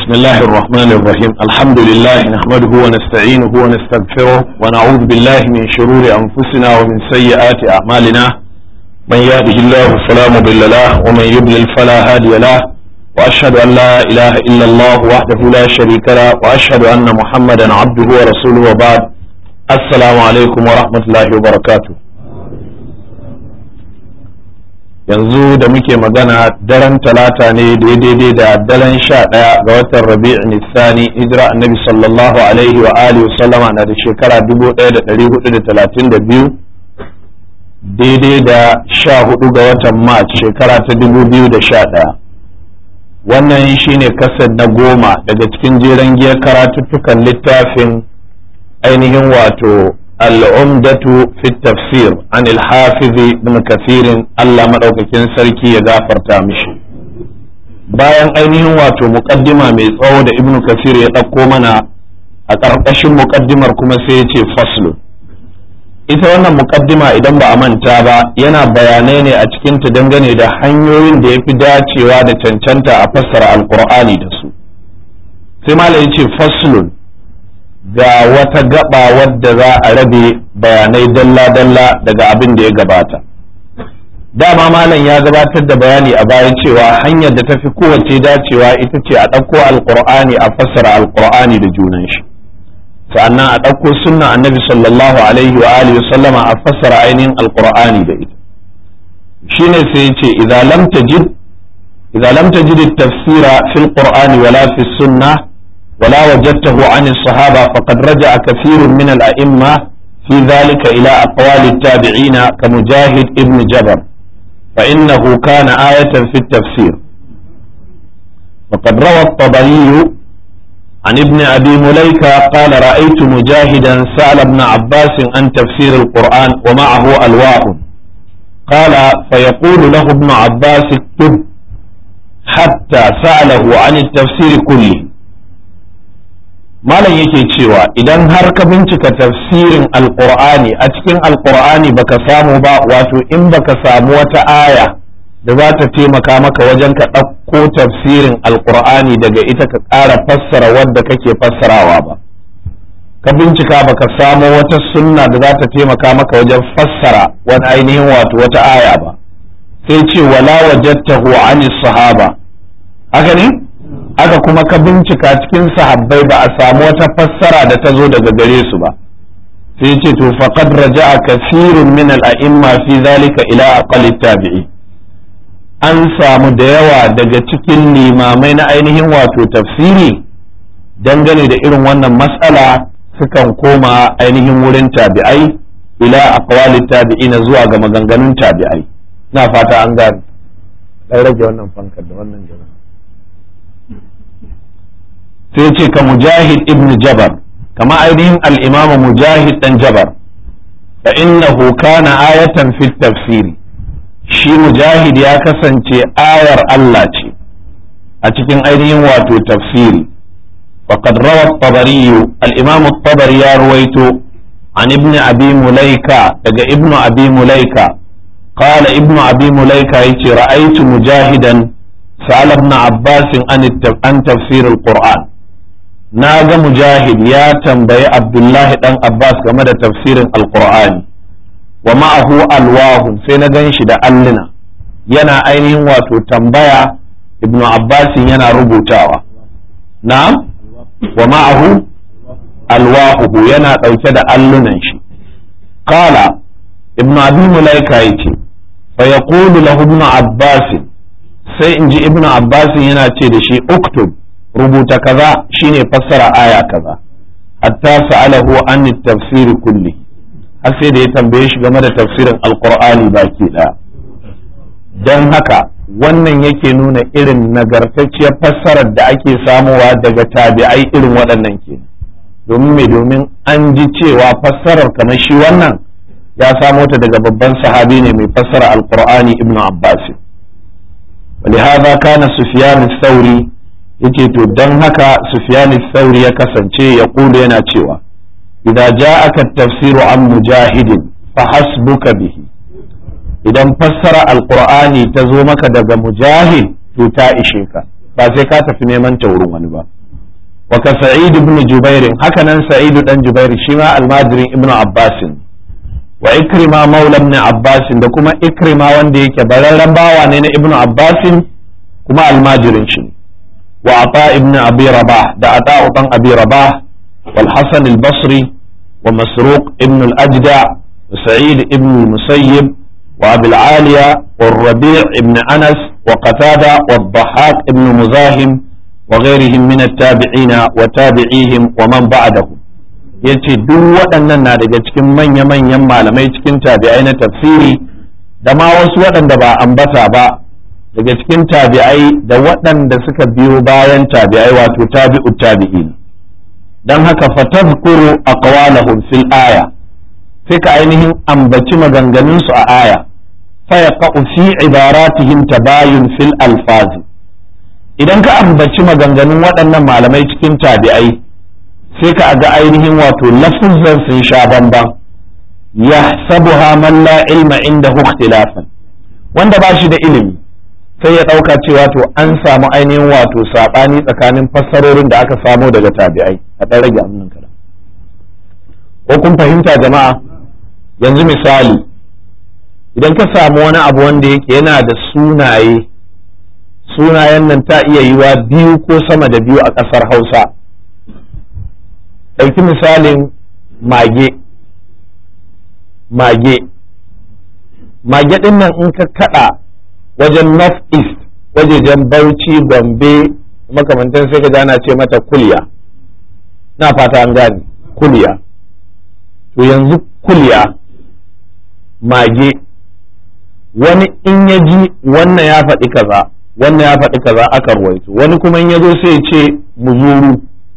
بسم الله الرحمن الرحيم الحمد لله نحمده ونستعينه ونستغفره ونعوذ بالله من شرور أنفسنا ومن سيئات أعمالنا من يهده الله فلا مضل له ومن يضلل فلا هادي له وأشهد أن لا إله إلا الله وحده لا شريك له وأشهد أن محمدا عبده ورسوله وبعد السلام عليكم ورحمة الله وبركاته yanzu da muke magana daren talata ne daidai da daren sha ɗaya ga watan rabi'in nisani hijira annabi sallallahu alaihi wa alihi sallama na da shekara 1432 daidai da sha hudu ga watan march shekara ta 2011 wannan shine kasar na goma daga cikin jeren giyar karatuttukan littafin ainihin wato al'umdatu fi tafsir an hafizi ibn kathirin Allah maɗaukakin sarki ya gafarta mishi bayan ainihin wato muƙaddima mai tsawo da ibn kathir ya ɗauko mana a ƙarƙashin muƙaddimar kuma sai ya ce faslu ita wannan muƙaddima idan ba a manta ba yana bayanai ne a cikinta dangane da hanyoyin da ya fi dacewa da cancanta a fassara alƙur'ani da su sai malam ya ce faslun ga wata gaba wadda za a rabe bayanai dalla-dalla daga abin da ya gabata dama malam ya gabatar da bayani a baya cewa hanyar da ta fi kowace dacewa ita ce a ɗauko alƙur'ani a fassara alƙur'ani da junan shi sa'annan a ɗauko sunna annabi sallallahu alaihi wa alihi sallama a fassara ainihin alƙur'ani da ita shine sai ce idza lam tajid idza lam tajid at-tafsira fil qur'ani wala fi sunnah ولا وجدته عن الصحابة فقد رجع كثير من الأئمة في ذلك إلى أقوال التابعين كمجاهد ابن جبر فإنه كان آية في التفسير وقد روى الطبري عن ابن أبي مليكة قال رأيت مجاهدا سأل ابن عباس عن تفسير القرآن ومعه ألواح قال فيقول له ابن عباس اكتب حتى سأله عن التفسير كله malam yake cewa idan har ka bincika tafsirin alkur'ani a cikin alkur'ani baka samu ba wato in baka samu wata aya da za ta taimaka maka wajen ka ɗauko tafsirin alkur'ani daga ita ka ƙara fassara wadda kake fassarawa ba ka bincika baka samu wata sunna da za ta taimaka maka wajen fassara wani ainihin wato wata aya ba sai ce wala wajadtahu ani sahaba haka ne aka kuma ka bincika cikin sahabbai ba a samu wata fassara da ta zo daga gare su ba sai ce to faqad raja'a kathirun min al-a'imma fi zalika ila aqali tabi'i an samu da yawa daga cikin limamai na ainihin wato tafsiri dangane da irin wannan matsala sukan koma ainihin wurin tabi'ai ila aqwali tabi'ina zuwa ga maganganun tabi'ai na fata an gane dan rage wannan fankar da wannan jama'a sai ce ka mujahid ibn jabar kama ainihin al'imama mujahid dan jabar fa innahu kana ayatan fi tafsiri shi mujahid ya kasance ayar Allah ce a cikin ainihin wato tafsiri faqad rawa at-tabari al-imam at-tabari ya ruwaito an ibn abi mulaika daga ibn abi mulaika قال ابن أبي مليكة رأيت مجاهدا سأل ابن عباس عن تفسير القرآن na ga mujahid ya tambayi abdullahi dan abbas game da tafsirin alqur'ani wa ma'ahu alwahu sai na gan shi da alluna yana ainihin wato tambaya ibnu abbas yana rubutawa na'am wa ma'ahu alwahu yana ɗauke da allunan shi qala ibnu abi mulaika yace fa yaqulu lahu ibnu abbas sai in ji ibnu abbas yana ce da shi uktub rubuta kaza shine fassara aya kaza hatta sa'alahu an tafsir kulli har sai da ya tambaye shi game da tafsirin alqur'ani baki daya dan haka wannan yake nuna irin nagartacciyar fassarar da ake samuwa daga tabi'ai irin waɗannan ke domin mai domin an ji cewa fassarar kamar shi wannan ya samo ta daga babban sahabi ne mai fassara alqur'ani ibnu abbas ولهذا كان سفيان الثوري yake to don haka sufyani sauri ya kasance ya kula yana cewa idan ja'aka tafsiru an mujahidin fa hasbuka bihi idan fassara alqur'ani ta zo maka daga mujahid to ta ishe ka ba sai ka tafi neman ta wurin wani ba wa ka sa'id ibn jubair haka nan sa'id dan jubair shi ma almajirin ibn abbas wa ikrima maula ibn abbas da kuma ikrima wanda yake bararren bawa ne na ibn abbas kuma almajirin shi wa ata ibn abi rabah da ata dan abi rabah wal hasan al-basri wa masruq ibn al-ajda wa sa'id ibn al-musayyib wa abi al-aliya wa rabi' ibn anas wa qatada wa dhahhak ibn muzahim wa ghairihim min at-tabi'in wa tabi'ihim wa man ba'dahum yace duk waɗannan na daga cikin manya-manyan malamai cikin tabi'ai na tafsiri da ma wasu waɗanda ba ambata ba daga cikin tabi'ai da waɗanda suka biyo bayan tabi'ai wato tabi'u tabi'in dan haka fatadhkuru aqwalahum fil aya sai ka ainihin ambaci maganganun su a aya fa yaqa'u fi ibaratihim tabayun fil alfazi idan ka ambaci maganganun waɗannan malamai cikin tabi'ai sai ka ga ainihin wato lafuzan sun sha bamban yahsabuha man la ilma indahu ikhtilafan wanda ba shi da ilimi sai ya ɗauka cewa to an samu ainihin wato saɓani tsakanin fassarorin da aka samo daga tabi'ai a ɗan rage aminin kada ko kun fahimta jama'a yanzu misali idan ka samu wani abu wanda yake yana da sunaye sunayen nan ta iya yiwa biyu ko sama da biyu a ƙasar hausa ɗauki misalin mage mage mage ɗin nan in ka kaɗa wajen north east wajejen bauchi gombe makamantan sai ka ana ce mata kulya na fata an gane kulya to yanzu kulya mage wani in ya ji wannan ya faɗi kaza wannan ya faɗi kaza aka ruwaito wani kuma in ya zo sai ya ce muzuru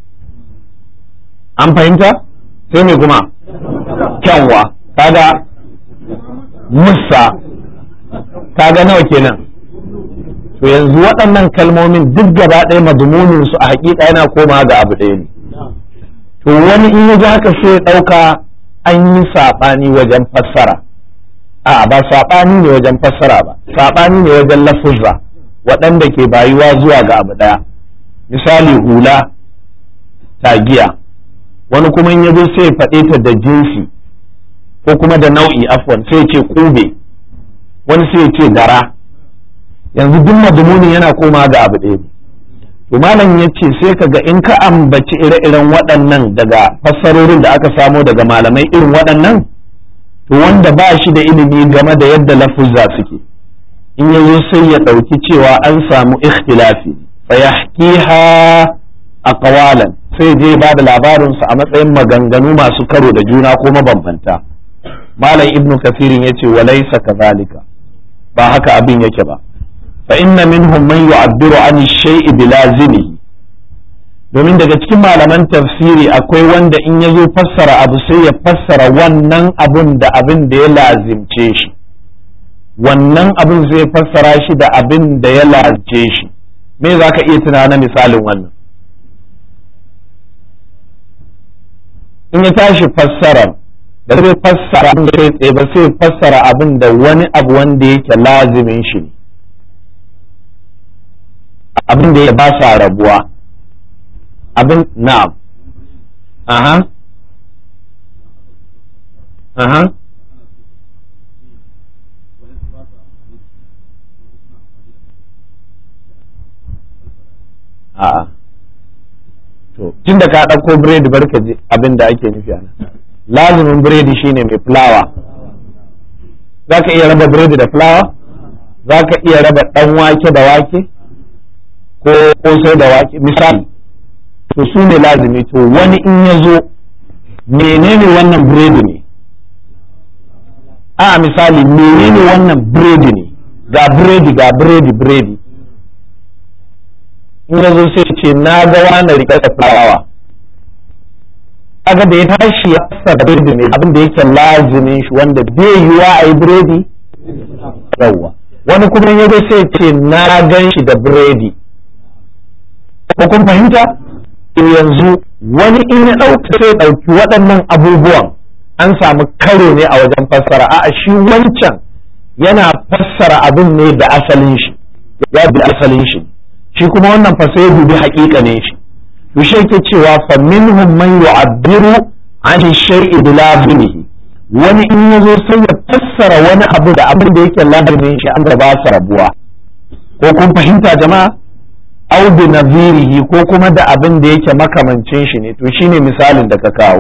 an fahimta sai me kuma kyanwa kaga musa kaga nawa kenan to yanzu waɗannan kalmomin duk gaba ɗaya madumunin su a hakika yana koma ga abu ɗaya ne to wani in ya ji haka sai ya ɗauka an yi saɓani wajen fassara a ba saɓani ne wajen fassara ba saɓani ne wajen lafuzza waɗanda ke bayuwa zuwa ga abu ɗaya misali hula tagiya wani kuma in ya zo sai ya faɗe ta da jinsi ko kuma da nau'i afwan sai ce kube wani sai ce dara yanzu duk madumunin yana koma ga abu ɗaya ne to malam ya ce sai ka ga in ka ambaci ire-iren waɗannan daga fassarorin da aka samo daga malamai irin waɗannan to wanda ba shi da ilimi game da yadda lafuzza suke in ya zo sai ya ɗauki cewa an samu ikhtilafi fa yahkiha aqwalan sai je ba da labarinsu a matsayin maganganu masu karo da juna ko mabambanta malam ibnu kafirin ya ce walaisa kazalika ba haka abin yake ba fa inna minhum man yu'abbiru an shay'i bilazimihi domin daga cikin malaman tafsiri akwai wanda in ya zo fassara abu sai ya fassara wannan abun da abin da ya lazimce shi wannan abin zai fassara shi da abin da ya lazimce shi me za ka iya tunana misalin wannan in ya tashi fassara da zai fassara abin da kai tsaye ba sai fassara abin da wani abu wanda yake lazimin shi ne abin da ya ba sa rabuwa abin na'am aha aha a'a to tun da ka ɗauko biredi barka ji abin da ake nufi a nan lazumin biredi shine mai fulawa za ka iya raba biredi da fulawa za ka iya raba ɗan wake da wake ko kosai da wake misali to su ne lazumi to wani in ya zo menene wannan biredi ne a misali menene wannan biredi ne ga biredi ga biredi biredi in ya zo sai ce na ga wani riƙe da fulawa kaga da ya tashi ya fassara biredi ne abin da yake lazimin shi wanda bai yiwa a yi biredi yawwa wani kuma ya zo sai ce na gan shi da biredi ko kun fahimta yanzu wani in ya ɗauka sai ɗauki waɗannan abubuwan an samu karo ne a wajen fassara a'a shi wancan yana fassara abin ne da asalin shi ya bi asalin shi shi kuma wannan fa sai dubi haƙiƙa ne shi to shi yake cewa fa minhum man yu'abbiru an shay'i bila bilhi wani in yazo sai ya fassara wani abu da abin da yake labarin shi an ba su rabuwa ko kun fahimta jama'a au bi nazirihi ko kuma da abin da yake makamancin shi ne to shine misalin da ka kawo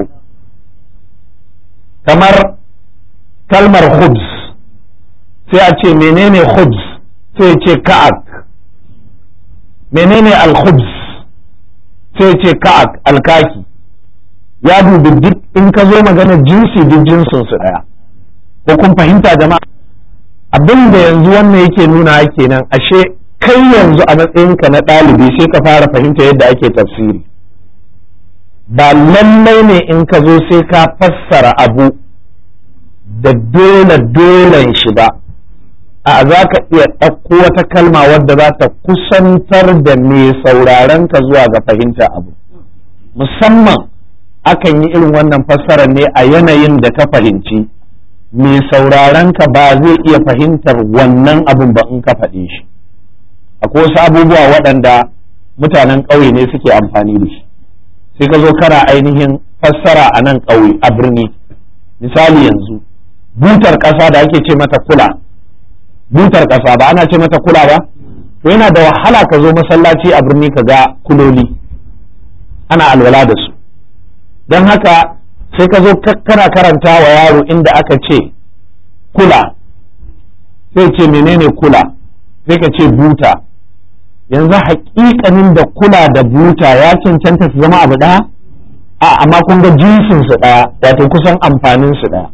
kamar kalmar khubz sai a ce menene khubz sai ce ka'ak menene al-khubz sai ce ka'ak alkaki ya dubi duk in ka zo magana jinsi duk jinsin su daya ko kun fahimta jama'a abin da yanzu wannan yake nuna kenan ashe kai yanzu a matsayinka na ɗalibi sai ka fara fahimta yadda ake tafsiri ba lallai ne in ka zo sai ka fassara abu da dole dolen shi ba a za ka iya ɗauko wata kalma wadda za ta kusantar da mai sauraron ka zuwa ga fahimta abu musamman akan yi irin wannan fassarar ne a yanayin da ka fahimci mai sauraron ka ba zai iya fahimtar wannan abin ba in ka faɗe shi akwai wasu abubuwa waɗanda mutanen ƙauye ne suke amfani da shi sai ka zo kana ainihin fassara a nan ƙauye a birni misali yanzu butar ƙasa da ake ce mata kula butar ƙasa ba ana ce mata kula ba to yana da wahala ka zo masallaci a birni ka ga kuloli ana alwala da su don haka sai ka zo kana karanta wa yaro inda aka ce kula sai ce menene kula sai ka ce buta yanzu haƙiƙanin da kula da buta ya cancanta su zama abu ɗaya a amma kun ga jinsin su ɗaya wato kusan amfanin su ɗaya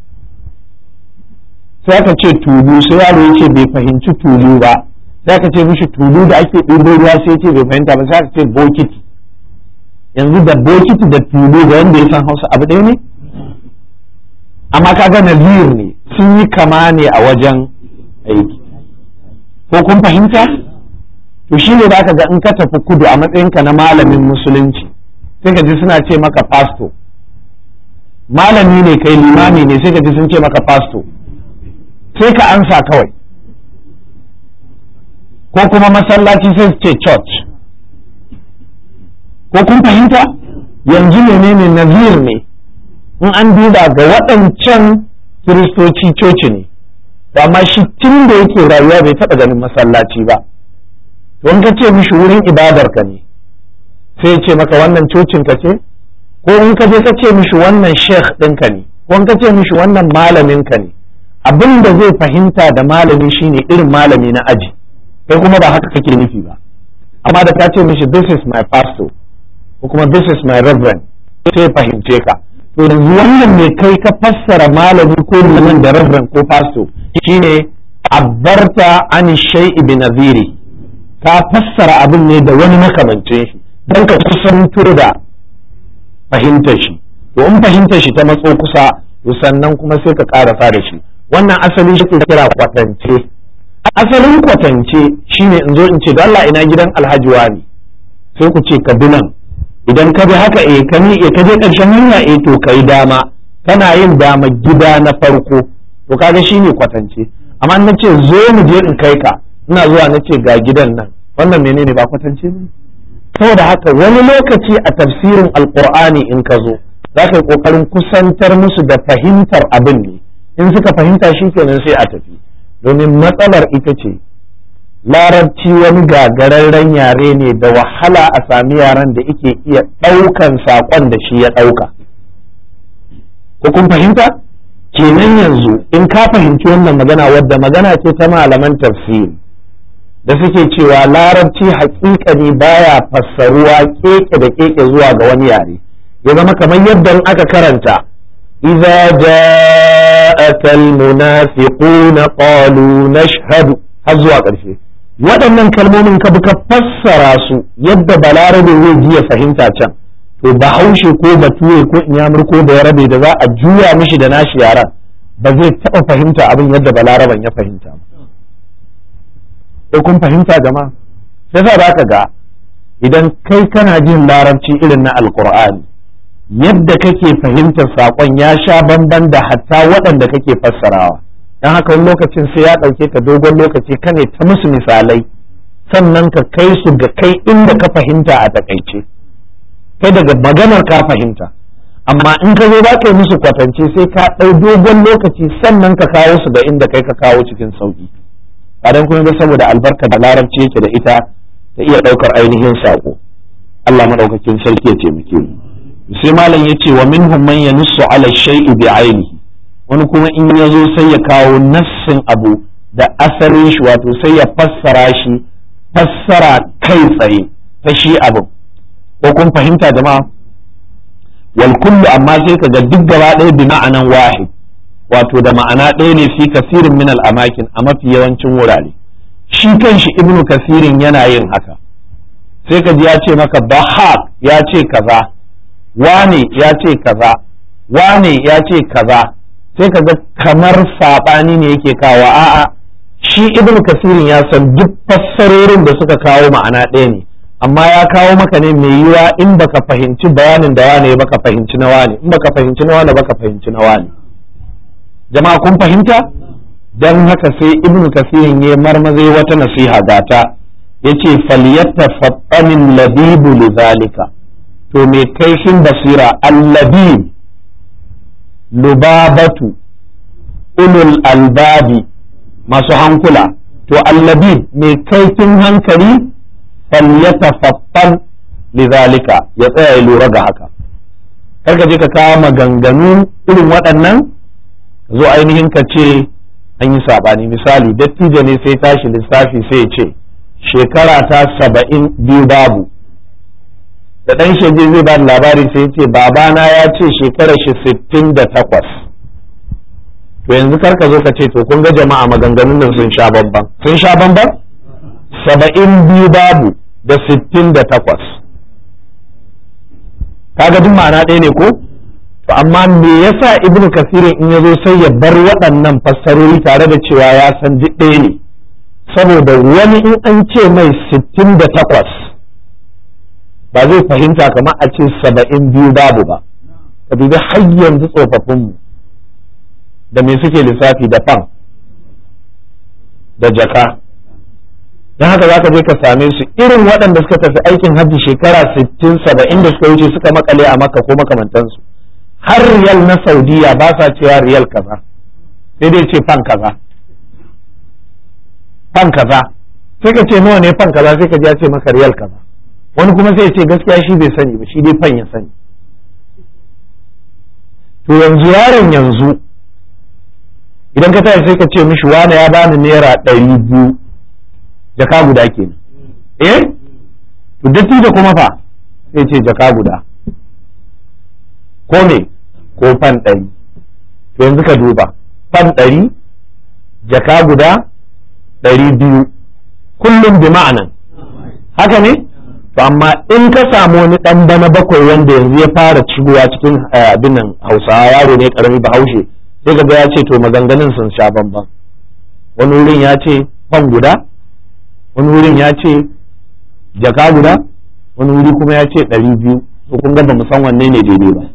sai aka ce tulu sai yaro ya ce bai fahimci tulu ba sai aka ce mishi tulu da ake ɗibo ruwa sai ya ce bai fahimta ba sai aka ce bokiti yanzu da bokiti da tulu da wanda ya san hausa abu ɗaya ne amma kaga nazir ne sun yi kama ne a wajen aiki ko kun fahimta to shi ne za ka ga in ka tafi kudu a matsayinka na malamin musulunci sai ka ji suna ce maka pasto malami ne kai limami ne sai ka ji sun ce maka pasto sai ka ansa kawai ko kuma masallaci sai su ce church ko kun fahimta yanzu menene nazir ne in an duba ga waɗancan kiristoci coci ne amma shi tun da yake rayuwa bai taɓa ganin masallaci ba to in ka ce mishi wurin ibadar ka ne sai ya ce maka wannan cocin ka ce ko in ka je ka ce mishi wannan sheikh ɗinka ne ko in ka ce mishi wannan malamin ka ne abin da zai fahimta da malami shine irin malami na aji kai kuma ba haka kake nufi ba amma da ka ce mishi this is my pastor ko kuma this is my reverend sai fahimce ka to yanzu wannan ne kai ka fassara malami ko liman da reverend ko pastor shine abbarta an shay'i bi nadhiri ka fassara abin ne da wani makamancin shi don ka kusanto da fahimtar shi to in fahimtar shi ta matso kusa to sannan kuma sai ka karasa da shi wannan asali shi ke kira kwatance asalin kwatance shine in zo in ce Allah ina gidan alhaji wani sai ku ce ka bi nan idan ka bi haka eh ka ni ka je karshen hanya eh to kai dama kana yin dama gida na farko to kaga shine kwatance amma na ce zo mu je in kai ka ina zuwa na ce ga gidan nan wannan menene ba kwatance ne saboda haka wani lokaci a tafsirin alqur'ani in ka zo za ka yi kokarin kusantar musu da fahimtar abin ne in suka fahimta shi kenan sai a tafi domin matsalar ita ce larabci wani gagararren yare ne da wahala a sami yaren da ike iya ɗaukan saƙon da shi ya ɗauka ko kun fahimta kenan yanzu in ka fahimci wannan magana wadda magana ce ta malaman tafsiri da suke cewa larabci haƙiƙani baya fassaruwa keke da keke zuwa ga wani yare ya zama kamar yadda aka karanta إذا جاءك المنافقون قالوا نشهد هزوا ƙarshe waɗannan kalmomin ka bi ka fassara su yadda balarabe zai ji ya fahimta can to bahaushe ko bature ko inyamur ko da yarabe da za a juya mishi da nashi yaran ba zai taɓa fahimta abin yadda balaraban ya fahimta ba kun fahimta jama'a sai za ka ga idan kai kana jin larabci irin na alkur'ani yadda kake fahimtar saƙon ya sha bamban da hatta waɗanda kake fassarawa don haka wani lokacin sai ya ɗauke ka dogon lokaci ka ne ta musu misalai sannan ka kai su ga kai inda ka fahimta a takaice kai daga maganar ka fahimta amma in ka zo za ka yi musu kwatance sai ka ɗau dogon lokaci sannan ka kawo su ga inda kai ka kawo cikin sauƙi ba dan kuma ba saboda albarka da larabci yake da ita ta iya ɗaukar ainihin saƙo Allah maɗaukakin sarki ya taimake mu sai malam ya ce wa minhum man yanussu ala shay'i bi ainihi wani kuma in ya zo sai ya kawo nassin abu da asalin shi wato sai ya fassara shi fassara kai tsaye ta shi abin ko kun fahimta jama'a wal kullu amma sai ka ga duk gaba ɗaya bi ma'anan wahid wato da ma'ana ɗaya ne fi kasirin min al amakin a mafi yawancin wurare shi kanshi ibnu kasirin yana yin haka sai ka ji ya ce maka bahak ya ce kaza wane ya ce kaza wane ya ce kaza sai ka ga kamar saɓani ne yake kawo a'a shi ibnu kasirin ya san duk fassarorin da suka kawo ma'ana ɗaya ne amma ya kawo maka ne mai yiwa in baka fahimci bayanin da wane baka fahimci na wane in baka fahimci na wane baka fahimci na wane jama'a kun fahimta dan haka sai ibnu kasirin ya marmazai wata nasiha gata yace falyattafattanin labibu lidhalika to mai kaifin basira allabib lubabatu ulul albabi masu hankula to allabib mai kaifin hankali falyatafattan lidhalika ya tsaya ya lura ga haka karka je ka kawo maganganu irin waɗannan zo ainihin ka ce an yi saɓani misali dattijo ne sai tashi lissafi sai ya ce shekara ta saba'in biyu babu da ɗan shege zai ba da labari sai ya ce babana ya ce shekara shi sittin da takwas to yanzu karka zo ka ce to kun ga jama'a maganganun nan sun sha bamban sun sha bamban saba'in biyu babu da sittin da takwas kaga duk ma'ana ɗaya ne ko to amma me yasa ibnu kasirin in ya zo sai ya bar waɗannan fassarori tare da cewa ya san duk ɗaya ne saboda wani in an ce mai sittin da takwas ba zai fahimta kamar a ce saba'in biyu babu ba ka dubi har yanzu tsofaffinmu da me suke lissafi da fan da jaka don haka za ka je ka same su irin waɗanda suka tafi aikin hajji shekara sittin saba'in da suka wuce suka makale a makka ko makamantansu har riyal na saudiya ba sa cewa riyal kaza sai dai ce fan kaza fan kaza sai ka ce nawa ne fan kaza sai ka ji ya ce maka riyal kaza wani kuma sai ya ce gaskiya shi bai sani ba shi dai fan ya sani to yanzu yaron yanzu idan ka tashi sai ka ce mishi wane ya bani naira ɗari biyu jaka guda kenan eh to datti da kuma fa sai ce jaka guda ko me ko fan ɗari to yanzu ka duba fan ɗari jaka guda ɗari biyu kullum bi ma'anan haka ne to amma in ka samu wani ɗan bana bakwai wanda yanzu ya fara cigowa cikin abin nan hausawa yaro ne karami bahaushe sai ga ya ce to maganganun sun sha bamban wani wurin ya ce fan guda wani wurin ya ce jaka guda wani wuri kuma ya ce ɗari biyu to kun ga ba mu san wanne ne daidai ba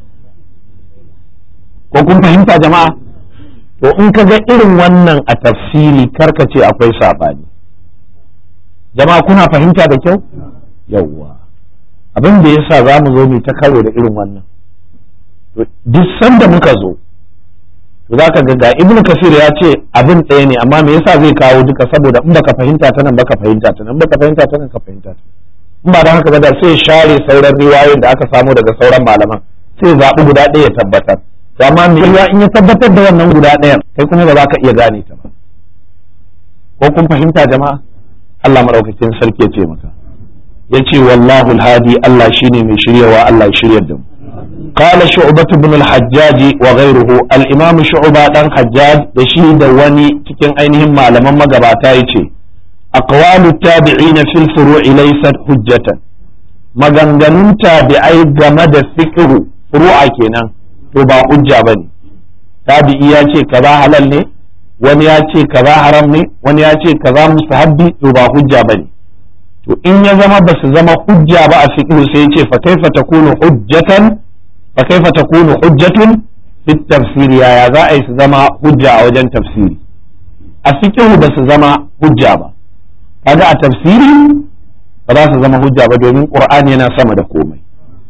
ko kun fahimta jama'a to in ka ga irin wannan a tafsiri karka ce akwai saɓani jama'a kuna fahimta da kyau yawwa abin da yasa za mu zo mu ta karo da irin wannan duk sanda muka zo to za ka ga ga ibn kasir ya ce abin ɗaya ne amma me yasa zai kawo duka saboda in baka fahimta ta nan baka fahimta ta nan baka fahimta ta nan ka fahimta ta in ba da haka ba da sai share sauran riwayoyin da aka samu daga sauran malaman sai zaɓi guda ɗaya ya tabbatar to amma me ya in ya tabbatar da wannan guda ɗayan kai kuma ba za ka iya gane ta ba ko kun fahimta jama'a Allah madaukakin sarki ya ce maka yace wallahu alhadi Allah shine mai shiryawa Allah ya shiryar da mu قال شعبة بن الحجاج وغيره الإمام شعبة دان حجاج دشي دواني تكين أينهم معلما مقباتا يتي أقوال التابعين في الفروع ليست حجة maganganun tabi'ai game da fiqhu furu'a kenan to ba hujja bane tabi'i ya ce kaza halal ne wani ya ce kaza haram ne wani ya ce kaza mustahabbi to ba hujja bane to in ya zama ba su zama hujja ba a fiqhu sai ya ce fa kaifa takunu hujjatan fa kaifa takunu hujjatun fi tafsiri yaya za a yi su zama hujja a wajen tafsiri a fiqhu ba su zama hujja ba kaga a tafsiri ba za su zama hujja ba domin qur'ani yana sama da komai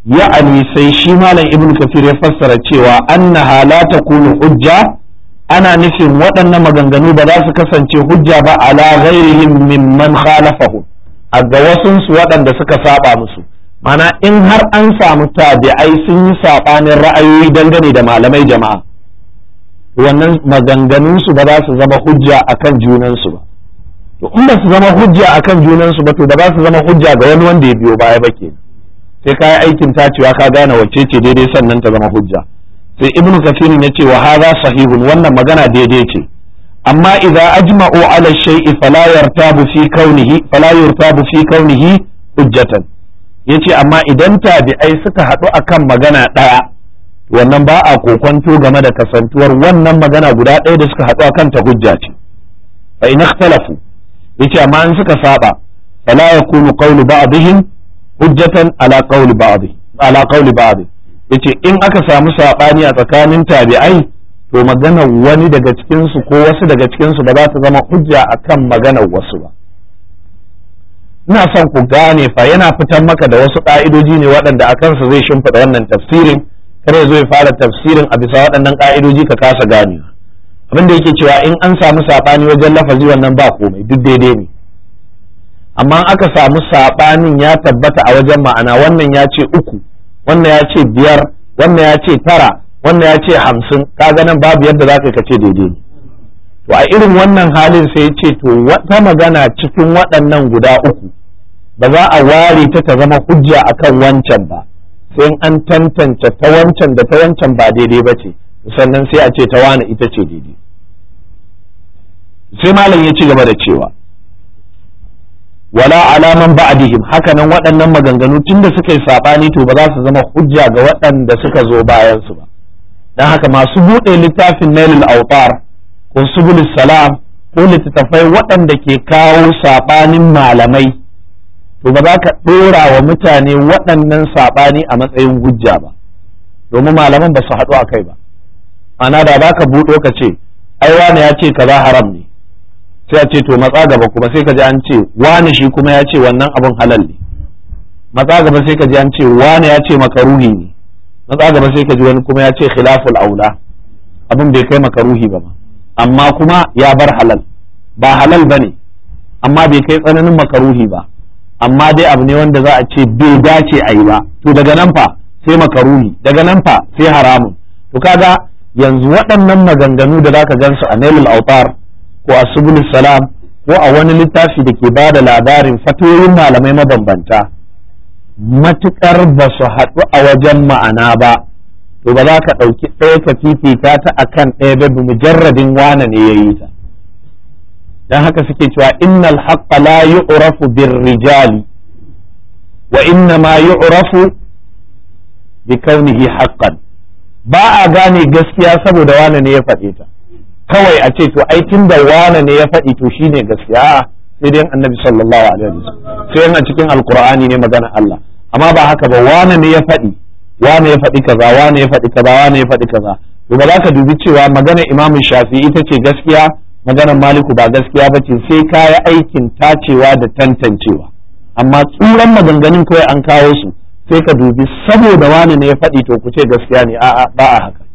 ya'ani sai shi malam ibn kafir ya fassara cewa annaha la takunu hujja ana nufin waɗannan maganganu ba za su kasance hujja ba ala ghairihim mimman khalafahu a ga wasunsu waɗanda suka saba musu mana in har an samu tabi'ai sun yi saɓanin ra'ayoyi dangane da malamai jama'a wannan maganganunsu ba za su zama hujja akan junansu ba to in ba su zama hujja akan junansu ba to ba za su zama hujja ga wani wanda ya biyo baya ba ke sai ka yi aikin tacewa ka gane wacce ce daidai sannan ta zama hujja sai ibnu kafirin ya ce wa hadha sahihun wannan magana daidai ce amma idza ajma'u ala shay'i fala yartabu fi kaunihi fala yartabu fi kaunihi hujjatan yace amma idan tabi'ai suka haɗu akan magana ɗaya wannan ba a kokonto game da kasantuwar wannan magana guda ɗaya da suka haɗu akan ta hujja ce fa in ikhtalafu yace amma in suka saba fala yakunu qawlu ba'dihim hujjatan ala qawli ba'd ala qawli ba'd yace in aka samu sabani a tsakanin tabi'ai to maganar wani daga cikin su ko wasu daga cikin su ba za ta zama hujja akan maganar wasu ba ina son ku gane fa yana fitar maka da wasu ka'idoji ne waɗanda a kansu zai shimfiɗa wannan tafsirin kare zo ya fara tafsirin a bisa waɗannan ka'idoji ka kasa gane abin da yake cewa in an samu saɓani wajen lafazi wannan ba komai duk daidai ne amma aka samu saɓanin ya tabbata a wajen ma'ana wannan ya ce uku wannan ya ce biyar wannan ya ce tara wannan ya ce hamsin kaga nan babu yadda za ka ce daidai ne to a irin wannan halin sai ya ce to wata magana cikin waɗannan guda uku ba za a ware ta ta zama hujja akan wancan ba sai an tantance ta wancan da ta wancan ba daidai ba ce sannan sai a ce ta wani ita ce daidai sai malam ya ci gaba da cewa wala alaman ba'dihim hakanan waɗannan maganganu tunda suka yi saɓani to ba za su zama hujja ga waɗanda suka zo bayan su ba dan haka masu buɗe littafin nailul autar ko subul salam ko littattafai waɗanda ke kawo saɓanin malamai to ba za ka ɗora wa mutane waɗannan saɓani a matsayin hujja ba domin malaman ba su haɗu a kai ba ana da za ka buɗo ka ce ai wane ya ce kaza haram ne sai a ce to matsa gaba kuma sai ka ji an ce wane shi kuma ya ce wannan abin halal ne matsa gaba sai ka ji an ce wane ya ce makaruhi ne matsa gaba sai ka ji wani kuma ya ce khilaful aula abin bai kai makaruhi ba ma amma kuma ya bar halal ba halal ba ne amma bai kai tsananin makaruhi ba amma dai abu ne wanda za a ce bai dace a yi ba to daga nan fa sai makaruhi daga nan fa sai haramun to kaga yanzu waɗannan maganganu da zaka gansu a nailul autar ko a subul salam ko a wani littafi da ke bada labarin fatoyin malamai mabambanta matukar ba su haɗu a wajen ma'ana ba to ba za ka ɗauki ɗaya ka fifita ta akan ɗaya ba bi mujarradin wane ne ya yi ta dan haka suke cewa innal haqqa la yu'rafu bir rijali wa inna ma yu'rafu bi kaunihi haqqan ba a gane gaskiya saboda wane ne ya faɗe ta kawai a ce to ai tunda wane ne ya faɗi to shine gaskiya sai dai annabi sallallahu alaihi wasallam sai a cikin alqur'ani ne magana Allah amma ba haka ba wane ne ya faɗi wane ya faɗi kaza wane ya faɗi kaza wane ya faɗi kaza to ba za ka dubi cewa magana imamu shafi ita ce gaskiya maganar maliku ba gaskiya ba ce sai ka yi aikin tacewa da tantancewa amma tsuran maganganun kawai an kawo su sai ka dubi saboda wani ne ya faɗi to ku ce gaskiya ne a'a ba a haka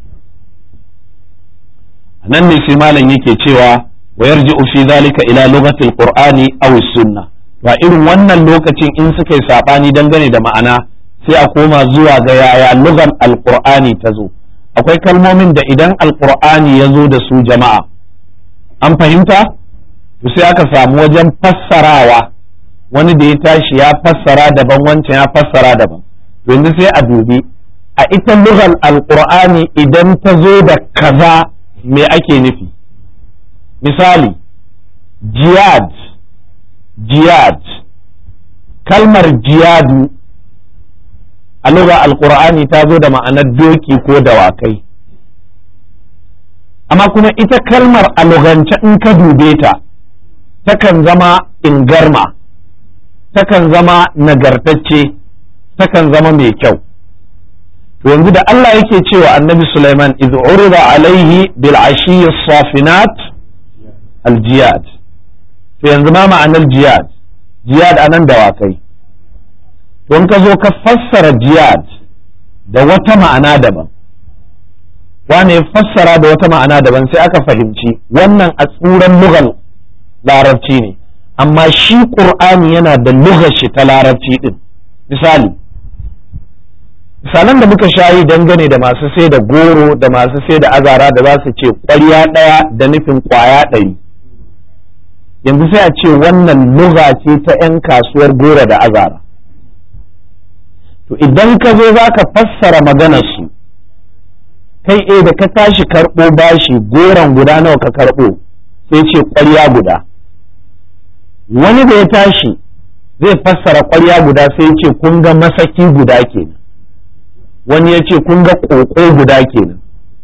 nan ne sai malam yake cewa wa yarji'u fi zalika ila lughatil qur'ani aw sunna wa irin wannan lokacin in suka yi sabani dangane da ma'ana sai a koma zuwa ga yaya lugar alqur'ani ta zo akwai kalmomin da idan alqur'ani ya zo da su jama'a an fahimta to sai aka samu wajen fassarawa wani da ya tashi ya fassara daban wancan ya fassara daban to yanzu sai a dubi a ita lugal alqur'ani idan ta zo da kaza me ake nufi misali jihad jihad kalmar jihadu a lugar alqur'ani ta zo da ma'anar doki ko dawakai amma kuma ita kalmar a lugance in ka dube ta takan zama ingarma takan zama nagartacce takan zama mai kyau to yanzu da Allah yake cewa annabi Sulaiman idh urida alaihi bil ashiyi safinat al jiyad to yanzu ma ma'anar jiyad jiyad anan dawakai to in ka zo ka fassara jiyad da wata ma'ana daban wane ya fassara da wata ma'ana daban sai aka fahimci wannan a tsuran lugal larabci ne amma shi ƙur'ani yana da lugar shi ta larabci din misali misalan da muka shayi dangane da masu sai da goro da masu sai da azara da za su ce ƙwarya ɗaya da nufin ƙwaya ɗari yanzu sai a ce wannan luga ce ta 'yan kasuwar goro da azara to idan ka zo za ka fassara maganarsu kai e da ka tashi karɓo bashi goron guda nawa ka karɓo sai ce ƙwarya guda wani da ya tashi zai fassara ƙwarya guda sai ce kun ga masaki guda kenan wani ya ce kun ga ƙoƙo guda kenan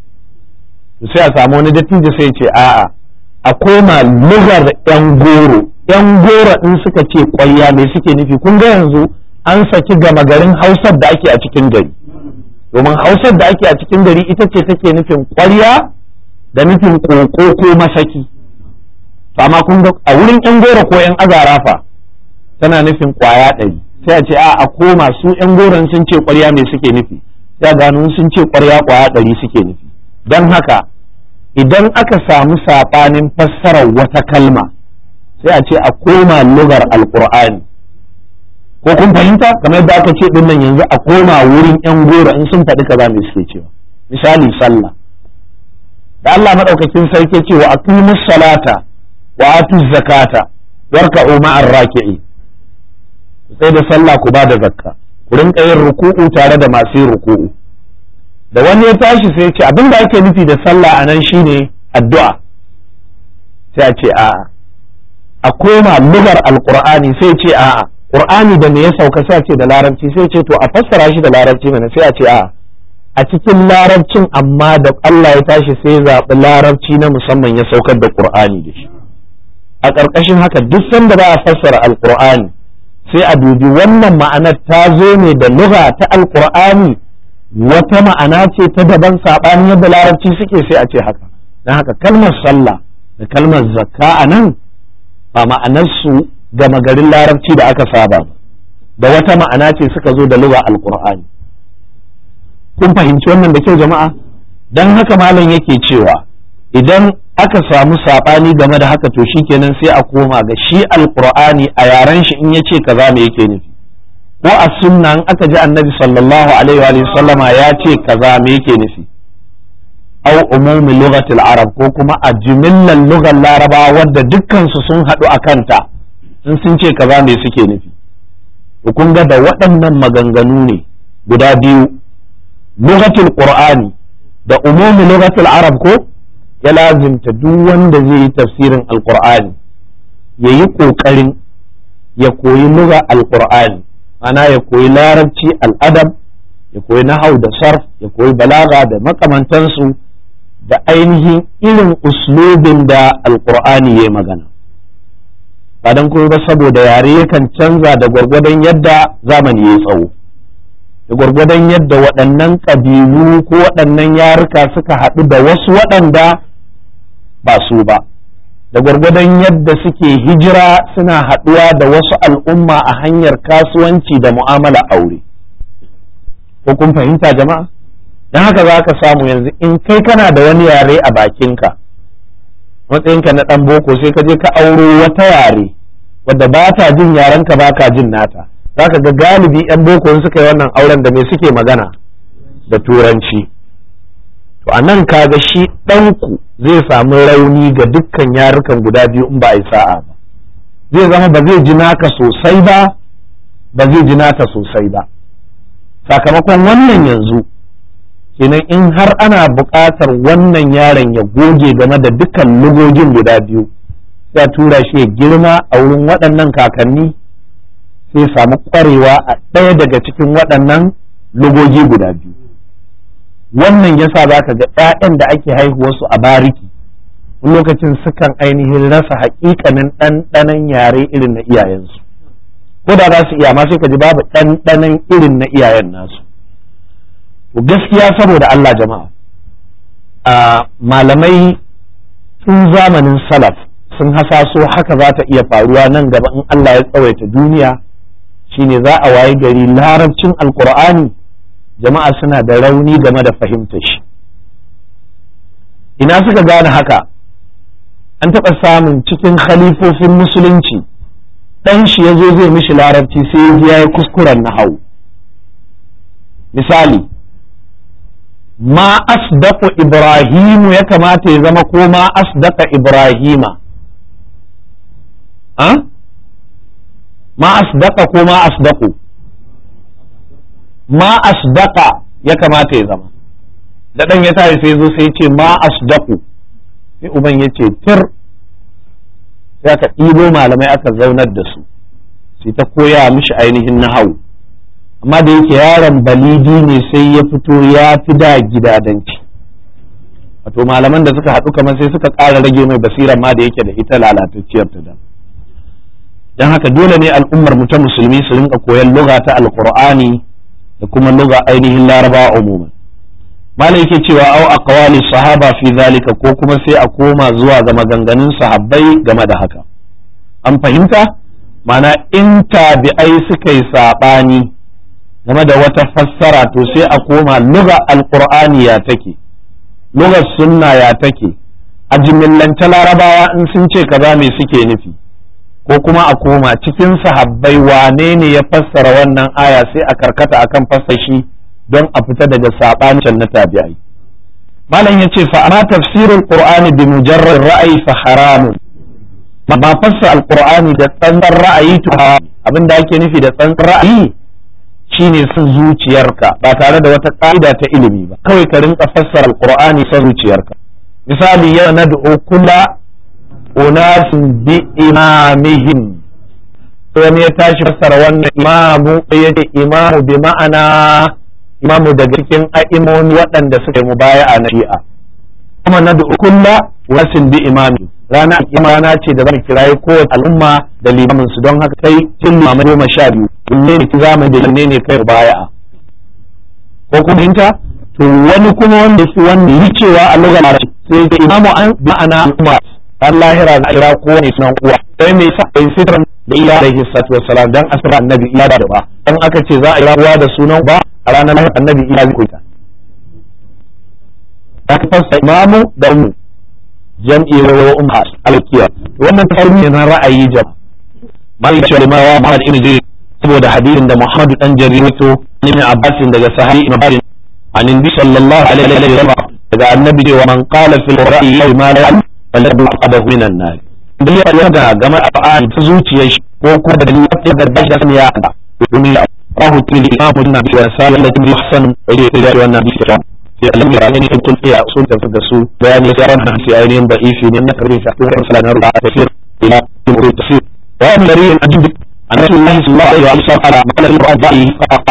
sai a samu wani dattijo sai ce a'a a koma lugar yan goro yan goro in suka ce ƙwarya me suke nufi kun ga yanzu an saki gama garin hausar da ake a cikin gari domin hausar da ake a cikin gari ita ce take nufin ƙwarya da nufin ƙoƙo ko masaki to amma kun ga a wurin yan goro ko yan azara fa tana nufin ƙwaya ɗari sai a ce a a koma su yan goron sun ce ƙwarya me suke nufi ya gano sun ce ƙwarya ƙwaya ɗari suke nufi don haka idan aka samu saɓanin fassarar wata kalma sai a ce a koma lugar alƙur'ani ko kun fahimta kamar yadda aka ce din nan yanzu a koma wurin yan goro in sun faɗi kaza me suke cewa misali sallah da Allah madaukakin sarki ce wa aqimus salata wa atuz zakata warka'u ma'ar raki'i sai da sallah ku ba da zakka ku rinka yin ruku'u tare da masu yin ruku'u da wani ya tashi sai ce abin da ake nufi da sallah a nan shine addu'a sai a ce a'a a koma lugar alqur'ani sai ce a'a qur'ani da me ya sauka sai a ce da larabci sai ce to a fassara shi da larabci mana sai a ce a'a a cikin larabcin amma da Allah ya tashi sai ya zaɓi larabci na musamman ya saukar da qur'ani da shi a ƙarƙashin haka duk sanda ba a fassara alqur'ani sai a dubi wannan ma'anar ta zo ne da lugha ta alqur'ani wata ma'ana ce ta daban saɓanin yadda larabci suke sai a ce haka don haka kalmar sallah da kalmar zakka a nan ba ma'anarsu gama garin larabci da aka saba da wata ma'ana ce suka zo da lugha alqur'ani kun fahimci wannan da kyau jama'a don haka malam yake cewa idan aka samu saɓani game da haka to shikenan sai a koma ga shi alqur'ani a yaren shi in yace kaza me yake nufi ko a sunna in aka ji annabi sallallahu alaihi wa sallama ya ce kaza me yake nufi au umumi lughatil arab ko kuma a jimillan lugar laraba wadda dukkan su sun haɗu a kanta in sun ce kaza me suke nufi to kun ga da waɗannan maganganu ne guda biyu lughatul qur'ani da umumi lughatil arab ko ya lazimta duk wanda zai yi tafsirin alqur'ani ya yi ƙoƙarin ya koyi lugha alqur'ani ana ya koyi larabci al'adab ya koyi nahau da sarf ya koyi balaga da makamantansu da ainihin irin uslubin da alkur'ani ya magana ba don kuma ba saboda yare yakan canza da gwargwadon yadda zamani ya tsawo da gwargwadon yadda waɗannan ƙabilu ko waɗannan yaruka suka haɗu da wasu waɗanda ba su ba da gwargwadon yadda suke hijira suna haɗuwa da wasu al'umma a hanyar kasuwanci da mu'amala aure ko kun fahimta jama'a don haka za ka samu yanzu in kai kana da wani yare a bakinka matsayinka na ɗan boko sai ka je ka auro wata yare wadda ba ta jin yarenka ba ka jin nata za ka ga galibi 'yan boko suka yi wannan auren da me suke magana da turanci to a nan kaga shi ɗanku zai samu rauni ga dukkan yarukan guda biyu in ba a yi sa'a ba zai zama ba zai ji naka sosai ba ba zai ji nata sosai ba sakamakon wannan yanzu kenan in har ana buƙatar wannan yaron ya goge game da dukkan lugogin guda biyu sai tura shi ya girma a wurin waɗannan kakanni sai samu ƙwarewa a ɗaya daga cikin waɗannan lugogi guda biyu wannan yasa za ka ga 'ya'yan da ake haihuwarsu a bariki wani lokacin sukan ainihin rasa haƙiƙanin ɗanɗanon yare irin na iyayensu ko da za su iya ma sai ka ji babu ɗanɗanon irin na iyayen nasu to gaskiya saboda Allah jama'a a malamai tun zamanin salaf sun hasaso haka za ta iya faruwa nan gaba in Allah ya tsawaita duniya shine za a waye gari larabcin alkur'ani jama'a suna da rauni game da fahimtar shi ina suka gane haka an taɓa samun cikin khalifofin musulunci ɗan shi ya zo zai mishi larabci sai ya yi kuskuren na hau misali ma asdaqa ibrahimu ya kamata ya zama ko ma asdaqa ibrahima ha ma asdaqa ko ma asdaqu ma asdaqa ya kamata ya zama da dan ya tashi sai zo sai ya ce ma asdaqu sai uban ya ce tir sai aka ɗibo malamai aka zaunar da su sai ta koya mishi ainihin nahawu amma da yake yaron balidi ne sai ya fito ya fi da gidadanci wato malaman da suka haɗu kamar sai suka ƙara rage mai basiran ma da yake da ita lalatacciyar ta da don haka dole ne al'ummar mu ta musulmi su rinka koyan lugha ta alqur'ani da kuma lugha ainihin laraba umuman malam yake cewa au aqwali sahaba fi zalika ko kuma sai a koma zuwa ga maganganun sahabbai game da haka an fahimta mana in tabi'ai suka yi saɓani game da wata fassara to sai a koma luga alqur'ani ya take lugar sunna ya take a jimillance larabawa in sun ce kaza me suke nufi ko kuma a koma cikin sahabbai wane ne ya fassara wannan aya sai a karkata akan fassashi don a fita daga sabanin na tabi'ai malam yace fa amma tafsirul qur'ani bi mujarrad ra'ayi fa haramun ma fassa alqur'ani da tsantsar ra'ayi to abinda ake nufi da tsantsar ra'ayi shine son zuciyarka ba tare da wata ƙa'ida ta ilimi ba kawai ka rinka fassara alqur'ani son zuciyarka misali ya nad'u kula unasin bi imamihim wani ya tashi fassara wannan imamu ya ce imamu bi ma'ana imamu daga cikin a'imoni waɗanda suka yi mubaya'a na shi'a kuma nad'u kulla unasin bi imami rana rana ce da zan kirayi kowace al'umma da limamin su don haka kai tun limamai goma sha biyu wanne ne ki zamani da wanne ne kai baya'a ko kuma hinta to wani kuma wanda shi wanda yi cewa a lugar larabci sai da imamu an ma'ana al'umma har lahira za a kira kowane sunan uwa sai mai sa bai sitran da iya da hissatu wassalam dan asra annabi iya da ba dan aka ce za a kira uwa da sunan ba a ranar lahira annabi iya zai koita ta fasa imamu da ummu jam'i wa umma alkiya wannan tafarmi ne na ra'ayi jam malik cewa ma wa Muhammad ibn Jarir saboda hadisin da Muhammad dan Jarir to ibn Abbas daga sahabi ibn Barin an nabi sallallahu alaihi wa sallam daga annabi cewa man qala fil ra'yi ma la ya'lam falyadu aqadahu minan nar dan ya yarda game da fa'al ta zuciyar shi ko kuma da dalilin da da shi da ya da domin ya rahu til imam ibn Abi Sa'id da ibn Hasan da wannan hadisi sai Allah ya rani in kun iya sun tafi da su bayani sai ran hadisi ainihin da'ifi ne na karbi shi kuma sala na ru'a tafsir ila umur tafsir wa min dari ajib an rasulullahi sallallahu alaihi wa sallam ala maqala al-qur'an da'i faqa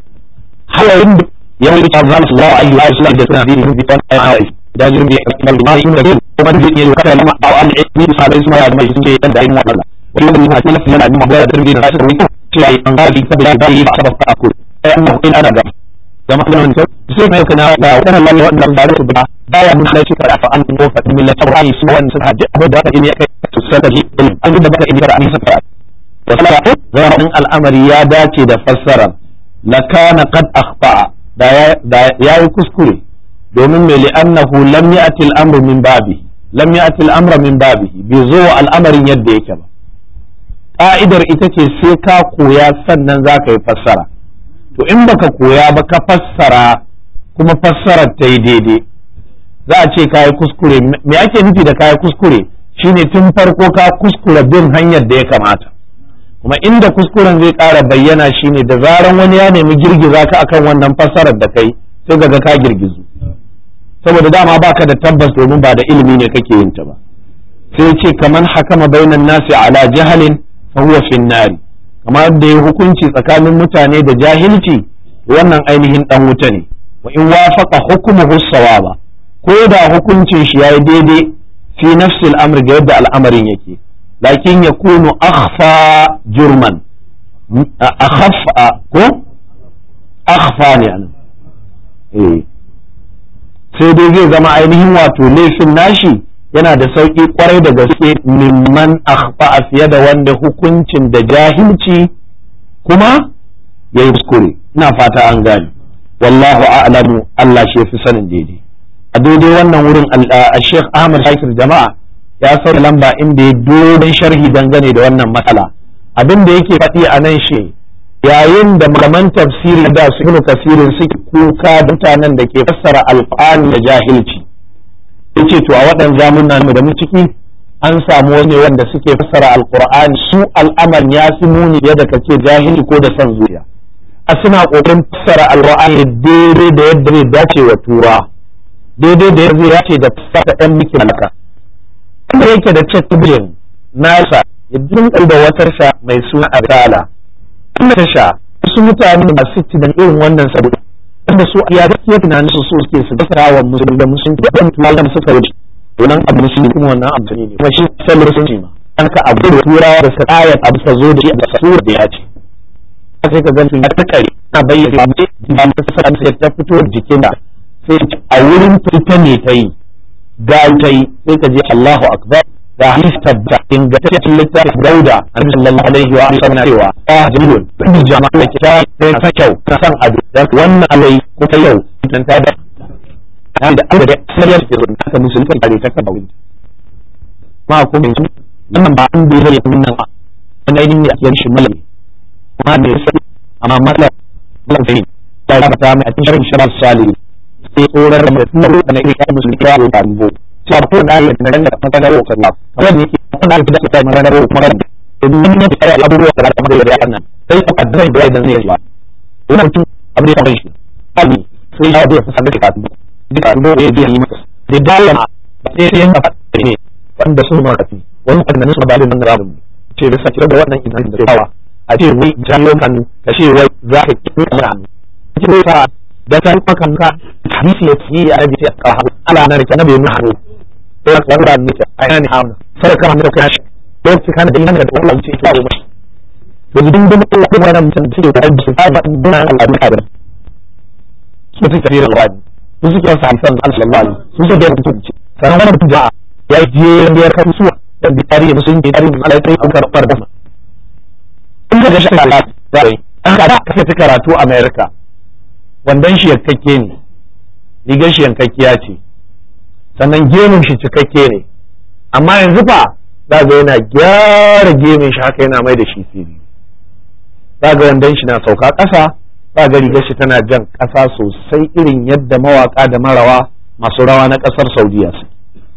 halarin yawon da Allah sallallahu alaihi wa sallam da tana bin bi tan ai da jirin bi akmal ma yin da kuma da ne kada lama aw an ni sabai su ma ya mai suke dan da yin wannan wannan ne hadisi na yana da magana da tarbiyya da shi cewa an ga bi tabbata da yi sabab ta akul ai annahu in ana da zama kuma wani sai mai kana da wannan lalle wannan ba su ba baya mun sai ka fa an ko fa min la tawani su wannan sun haji abu da aka yi kai to sai da an da baka in da an sa fa wasala zaman al'amari ya dace da fassara la kana qad akhta da ya yi kuskure domin mai li'annahu lam ya'ti al-amru min babi lam ya'ti al-amru min babi bai zo al'amarin yadda yake ba ka'idar ita ce sai ka koya sannan za ka yi fassara to in baka koya ba ka fassara kuma fassarar ta yi daidai za a ce ka yi kuskure me ake nufi da ka yi kuskure shine tun farko ka kuskura bin hanyar da ya kamata kuma inda kuskuren zai ƙara bayyana shine da zaran wani ya nemi girgiza ka akan wannan fassarar da kai sai ga ka girgizu saboda dama baka da tabbas domin ba da ilimi ne kake yin ta ba sai ce kaman hakama bainan nasi ala jahalin fa huwa fin nari kamar da ya hukunci tsakanin mutane da jahilci wannan ainihin dan wuta ne wa in wafaqa hukmuhu sawaba ko da hukuncin shi yayi daidai fi nafsil amr ga yadda al'amarin yake lakin yakunu akhfa jurman akhfa ko akhfa ne anan eh sai dai zai zama ainihin wato laifin nashi yana da sauƙi kwarai da gaske mimman akhfa fiye da wanda hukuncin da jahilci kuma ya yi kuskure ina fata an gane wallahu a'lamu Allah shi yafi sanin daidai a daidai wannan wurin Sheikh Ahmad Shakir jama'a ya sauya lamba inda ya dogon sharhi dangane da wannan matsala abin da yake faɗi a nan shi yayin da malaman tafsiri da su ibnu kasirin suke kuka da mutanen da ke fassara alqur'ani da jahilci yace to a waɗannan zamunan da mu ciki an samu wani wanda suke fassara alqur'ani su al'aman ya fi muni da kace jahili ko da son zuciya a suna kokarin fassara alqur'ani daidai da yadda zai dace wa tura daidai da yadda ya ce da fassara ɗan miki malaka kuma yake da chatbin nasa ya dinka da wata sha mai suna arsala kuma tasha wasu mutane masu tunan irin wannan saboda wanda su ya gaskiya tunanin su suke su gasa wa musulmi da musulmi da ɗan tunanin suka wuce wannan abu musulmi kuma wannan abu ne kuma shi sallar sun ce ma an ka abu da turawa da sa'aya abu sa zo da shi da sura da ya ce sai ka gani ya ta kare na bayyana ba ba ta sa sai ta fito jikin da sai a wurin fita ne ta yi ga ta yi sai ka je Allahu akbar da hadis tabba ingantaccen littafin dauda annabi sallallahu alaihi wa sallam cewa ya jibul bin jama'a ke ta sai ta kyau ta san ado da wannan alai ko ta yau dan ta da ta da Allah da sai ya ce ta musulmi kare ta kaba wuri ma ko mai wannan ba an bai zai mun nan ba wannan yin ne a cikin shi malami ma ne sai amma mallam Allah sai ya rabata mai a cikin sharhi sharaf salih sai tsorar da mutum da ne kai musulmi ya yi tambo sai ko da ya da da fata da roƙon Allah kamar ne yake kuma da da ta magana da kuma da idan ne da ya abubuwa da kamar da ya annan sai ka kaddara da idan zai yi wannan mutum abin da ya shi ali sai ya da sanar da kafin duka rubo ya biya yi masa da dole ma sai sai yana fata ne wanda su ma kafi wannan annan su ba da nan rabu ce da sake da wannan idan da yawa a ce wai jami'o kan ka ce wai za ka ki kuma hannu ce sa da ta maka ka hadisi ya ci ya rabi ta ka ala na rike na bai mu hannu sai ka wanda ne ta ai ne hauna sai ka hannu ka shi lokaci kana da yana da Allah ce ta mu to idan da Allah kuma wannan mutum da ke da shi ba ba dina Allah da ka su ta tafiyar alwadi su suke wasa hadisan sallallahu alaihi su suke da mutunci sanan wannan mutum ja'a ya je da ya kafu suwa da bi tarihi musulunci tarihi Allah sai an karɓar da in da shi Allah ya yi an ka ta ta karatu America wandan shi yankakke ne rigar shi yankakkiya ce sannan gemun shi cikakke ne amma yanzu fa za ga yana gyara gemun shi haka yana mai da shi fili za ga wandan shi na sauka ƙasa za ga rigar shi tana jan ƙasa sosai irin yadda mawaka da marawa masu rawa na ƙasar saudiya su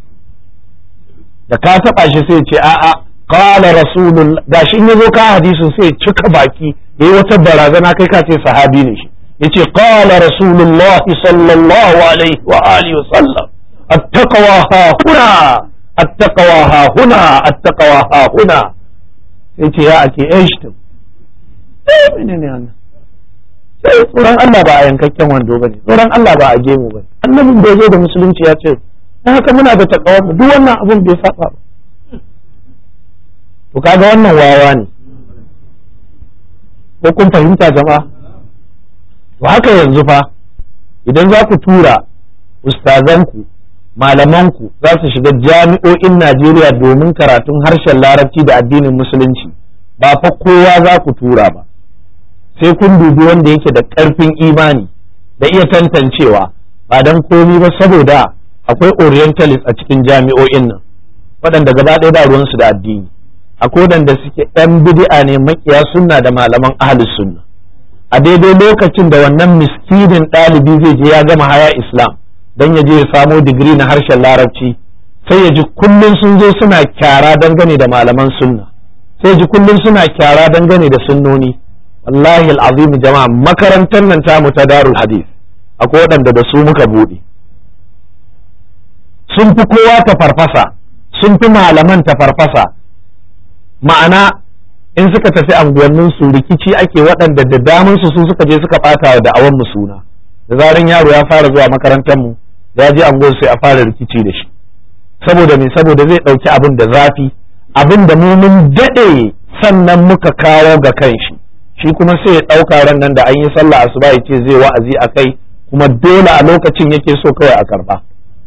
da ka taɓa shi sai ce a'a qala rasulullah gashi in yazo ka hadisin sai cika baki yayi wata barazana kai ka ce sahabi ne shi yace qala rasulullah sallallahu alaihi wa alihi wa sallam attaqwa ha huna attaqwa ha huna attaqwa ha huna yace ya ake aishtum eh menene wannan sai tsoron Allah ba a yankakken wando bane tsoron Allah ba a gemu bane annabin da yazo da musulunci ya ce dan haka muna da takawa duk wannan abun bai saba ba to kaga wannan wawa ne ko kun fahimta jama'a to haka yanzu fa idan za ku tura ustazanku malamanku za su shiga jami'o'in Najeriya domin karatun harshen larabci da addinin musulunci ba fa kowa za ku tura ba sai kun dubi wanda yake da ƙarfin imani da iya tantancewa ba don komi ba saboda akwai orientalist a cikin jami'o'in nan waɗanda gaba ɗaya ba ruwansu da addini akwai waɗanda suke ɗan bid'a ne makiya sunna da malaman ahlus sunna a daidai lokacin da wannan miskinin ɗalibi zai je ya gama haya islam don ya je ya samo digiri na harshen larabci sai ya ji kullum sun zo suna kyara dangane da malaman sunna sai ji kullum suna kyara dangane da sunnoni wallahi al'azim jama'a makarantar nan tamu ta darul hadith akwai waɗanda da su muka buɗe sun fi kowa ta farfasa sun fi malaman ta farfasa ma'ana in suka tafi anguwannin su rikici ake waɗanda da damun su su suka je suka ɓata wa da'awan mu suna da zaran yaro ya fara zuwa makarantar mu ya je anguwar sai a fara rikici da shi saboda me saboda zai ɗauki abin da zafi abin da mu mun daɗe sannan muka kawo ga kan shi shi kuma sai ya ɗauka ran nan da an yi sallah asuba ya ce zai wa'azi a kai kuma dole a lokacin yake so kawai a karba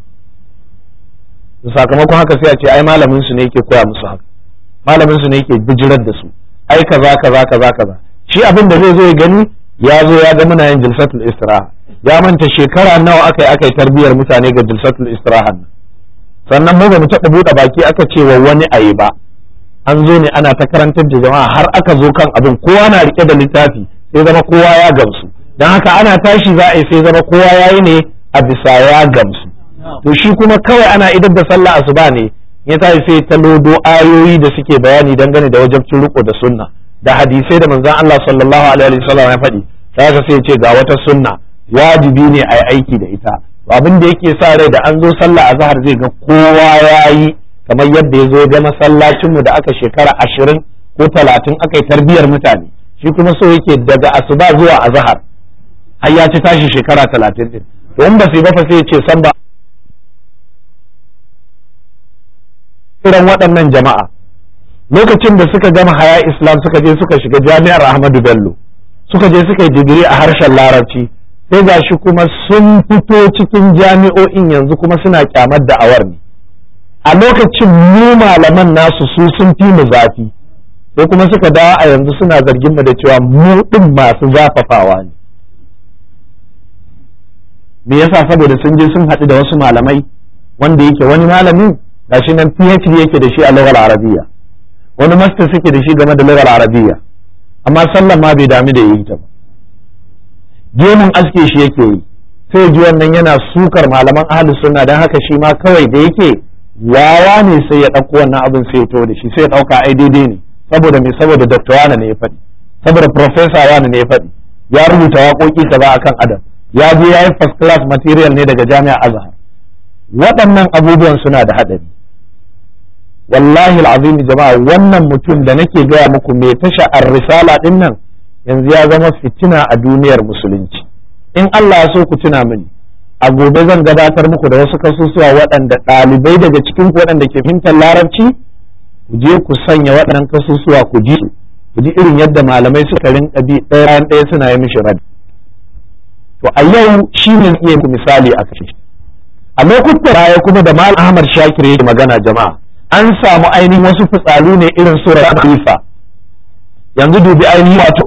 sakamakon haka sai a ce ai malamin su ne yake koya musu haka malamin su ne yake bijirar da su ai kaza kaza kaza kaza shi abin da zai zo ya gani ya zo ya ga muna yin jilsatul istiraha ya manta shekara nawa aka yi aka yi tarbiyyar mutane ga jilsatul istirahan sannan mu ba mu taɓa buɗe baki aka ce wa wani ayi ba an zo ne ana ta karantar da jama'a har aka zo kan abin kowa na rike da littafi sai zama kowa ya gamsu don haka ana tashi za a yi sai zama kowa ya yi ne a bisa ya gamsu to shi kuma kawai ana idar da sallah asuba ne ya tashi sai ta lodo ayoyi da suke bayani dangane da wajabcin riko da sunna da hadisai da manzon Allah sallallahu alaihi wasallam ya faɗi sai ka sai ce ga wata sunna wajibi ne a yi aiki da ita abin da yake sa rai da an zo sallah azhar zai ga kowa ya yi kamar yadda ya zo ga masallacinmu da aka shekara ashirin ko talatin aka yi tarbiyyar mutane shi kuma so yake daga asuba zuwa azhar har ya ci tashi shekara talatin din to in ba sai ba fa sai ya ce san ba irin waɗannan jama'a lokacin da suka gama haya islam suka je suka shiga jami'ar ahmadu bello suka je suka yi digiri a harshen larabci sai ga shi kuma sun fito cikin jami'o'in yanzu kuma suna kyamar da'awar ne a lokacin mu malaman nasu su sun fi mu zafi sai kuma suka dawo a yanzu suna zargin mu da cewa mu din masu zafafawa ne me yasa saboda sun je sun haɗu da wasu malamai wanda yake wani malamin gashi nan PhD yake da shi a lugar arabiya wani master suke da shi game da lugar arabiya amma sallan ma bai dami da yi ta ba gemun aske shi yake yi sai ji wannan yana sukar malaman ahlus sunna dan haka shi ma kawai da yake wawa ne sai ya ɗauko wannan abin sai ya to da shi sai ya ɗauka ai daidai ne saboda me saboda doctor wani ne ya faɗi saboda professor wani ne ya faɗi ya rubuta waƙoƙi kaza akan adam ya je ya yi first class material ne daga jami'a azhar waɗannan abubuwan suna da haɗari wallahi al'azim jama'a wannan mutum da nake gaya muku mai tasha ar-risala din nan yanzu ya zama fitina a duniyar musulunci in Allah ya so ku tuna mini a gobe zan gabatar muku da wasu kasusuwa waɗanda ɗalibai daga cikin ku waɗanda ke fahimtar larabci ku je ku sanya waɗannan kasusuwa ku ji su ku ji irin yadda malamai suka rinka bi ɗaya bayan ɗaya suna yi mishi radi to a yau shi ne iya ku misali a kashe a lokutan baya kuma da mal ahmad shakir yake magana jama'a an samu ainihin wasu fitsalu ne irin surar khalifa yanzu dubi ainihin wato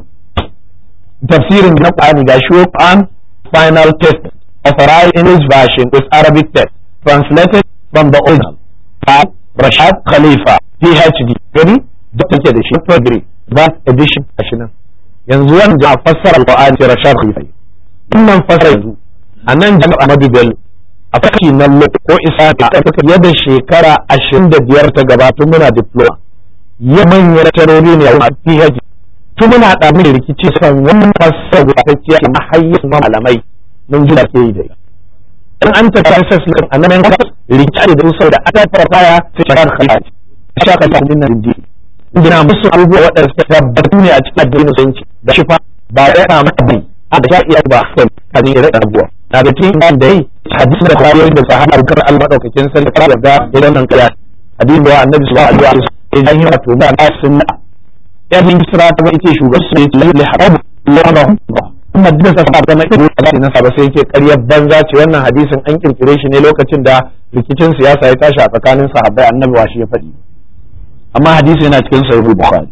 tafsirin na Qur'ani ga shi Quran final test authorized English version with Arabic text translated from the original by Rashad Khalifa PhD gani da take da shi degree that edition a shi nan yanzu wanda a fassara Qur'ani sai Rashad Khalifa wannan fassara yanzu a nan jami'a Ahmadu Bello a fashi na ko isa ta yadda shekara ashirin da biyar ta gabata muna diploma ya manyan tarori ne a PhD tun muna da mai rikici kan wannan fasar gudatacciya na hayyar malamai mun ji da ke yi da in an ta kasas nan a nan kasas rikici da su da aka fara baya sai shakar khalat shakar ta dinnan dindi ina musu abubuwa waɗanda suka tabbatu ne a cikin addinin musulunci da shi fa ba ya na maka bai a da iya ba kan kan yi rada abubuwa na da cikin da yi hadisi da kwayoyin da sahaba kar al-madaukakin sarki ta yarda idan nan kaya hadisi da annabi sallallahu alaihi wasallam idan yi wato ba a sunna yan misra ta bai ce shugaban su ne lalle harabu lanahu kuma duk da sa zama irin Allah ne ba sai yake ƙaryar banza ce wannan hadisin an kirkire shi ne lokacin da rikicin siyasa ya tashi a tsakanin sahabbai annabi wa shi ya faɗi amma hadisi yana cikin sahih bukhari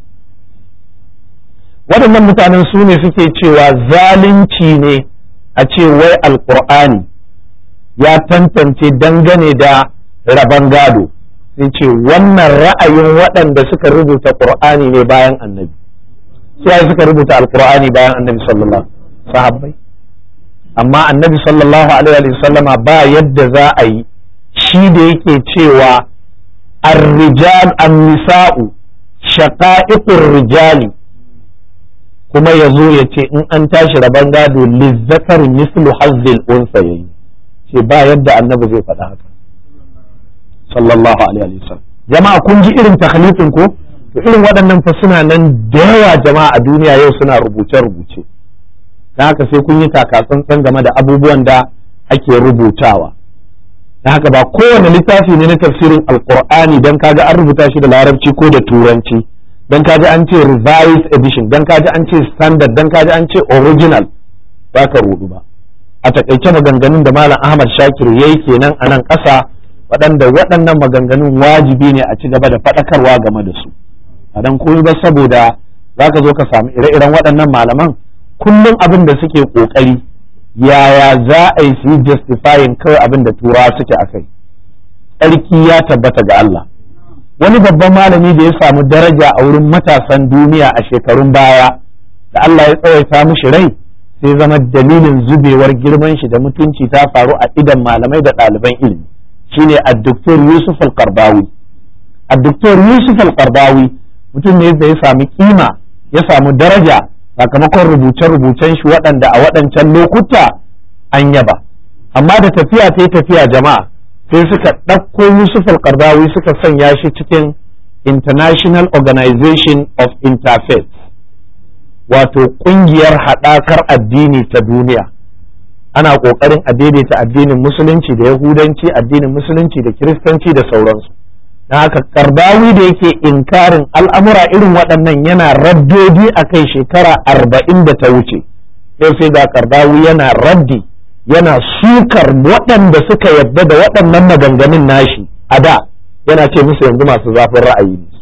waɗannan mutanen su ne suke cewa zalunci ne a ce wai alqur'ani ya tantance dangane da raban gado sai ce wannan ra'ayin waɗanda suka rubuta ƙur'ani ne bayan annabi sai suka rubuta alƙur'ani bayan annabi sallallahu sahabbai amma annabi sallallahu alaihi wa sallama ba yadda za a yi shi da yake cewa ar-rijal an-nisa'u shaqa'iqur rijali kuma ya zo ya ce in an tashi rabon gado lizzakar mislu hazzil unsa yayi ce ba yadda annabi zai faɗa haka sallallahu alaihi wasallam jama'a kun ji irin takhlifin ko to irin waɗannan fa suna nan da yawa jama'a a duniya yau suna rubuce rubuce dan haka sai kun yi takatsantsan game da abubuwan da ake rubutawa dan haka ba kowane littafi ne na tafsirin alqur'ani dan kaga an rubuta shi da larabci ko da turanci dan kaji an ce revised edition dan kaji an ce standard dan kaji an ce original ba ka rudu ba a takaice maganganun da malam ahmad shakir yayi kenan a nan ƙasa waɗanda waɗannan maganganun wajibi ne a ci gaba da faɗakarwa game da su a dan koyi ba saboda za ka zo ka samu ire-iren waɗannan malaman kullum abin da suke ƙoƙari yaya za a yi su yi justifying kawai abin da turawa suke a kai tsarki ya tabbata ga Allah wani babban malami da ya samu daraja a wurin matasan duniya a shekarun baya da Allah ya tsawaita mishi rai sai zama dalilin zubewar girman shi da mutunci ta faru a idan malamai da ɗaliban ilimi shine addoktor Yusuf al-Qardawi addoktor Yusuf al-Qardawi mutum ne da ya sami kima ya samu daraja sakamakon rubuce-rubucen shi waɗanda a waɗancan lokuta an yaba amma da tafiya ta tafiya jama'a sai suka ɗauko Yusuf al-Qardawi suka sanya shi cikin International Organization of Interfaith wato ƙungiyar haɗakar addini ta duniya ana ƙoƙarin a daidaita addinin musulunci da yahudanci addinin musulunci da kiristanci da sauransu na haka kardawi da yake inkarin al'amura irin waɗannan yana raddodi a kai shekara arba'in da ta wuce yau sai ga kardawi yana raddi yana sukar waɗanda suka yadda da waɗannan maganganun nashi a da yana ce musu yanzu masu zafin ra'ayi ne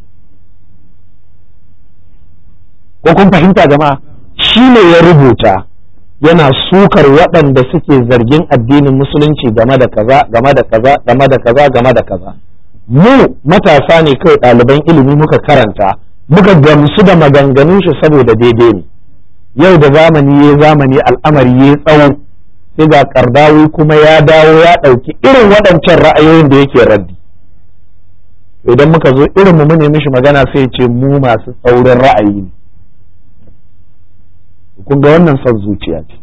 ko kun fahimta jama'a shi ne ya rubuta yana sukar waɗanda suke zargin addinin musulunci game da kaza game da kaza game da kaza game da kaza mu matasa ne kawai ɗaliban ilimi muka karanta muka gamsu da maganganun shi saboda daidai ne yau da zamani ya zamani al'amari ya tsawo sai ga kardawi kuma ya dawo ya ɗauki irin waɗancan ra'ayoyin da yake raddi idan muka zo irin mu ne mishi magana sai ce mu masu tsaurin ra'ayi ne kun ga wannan son zuciya ce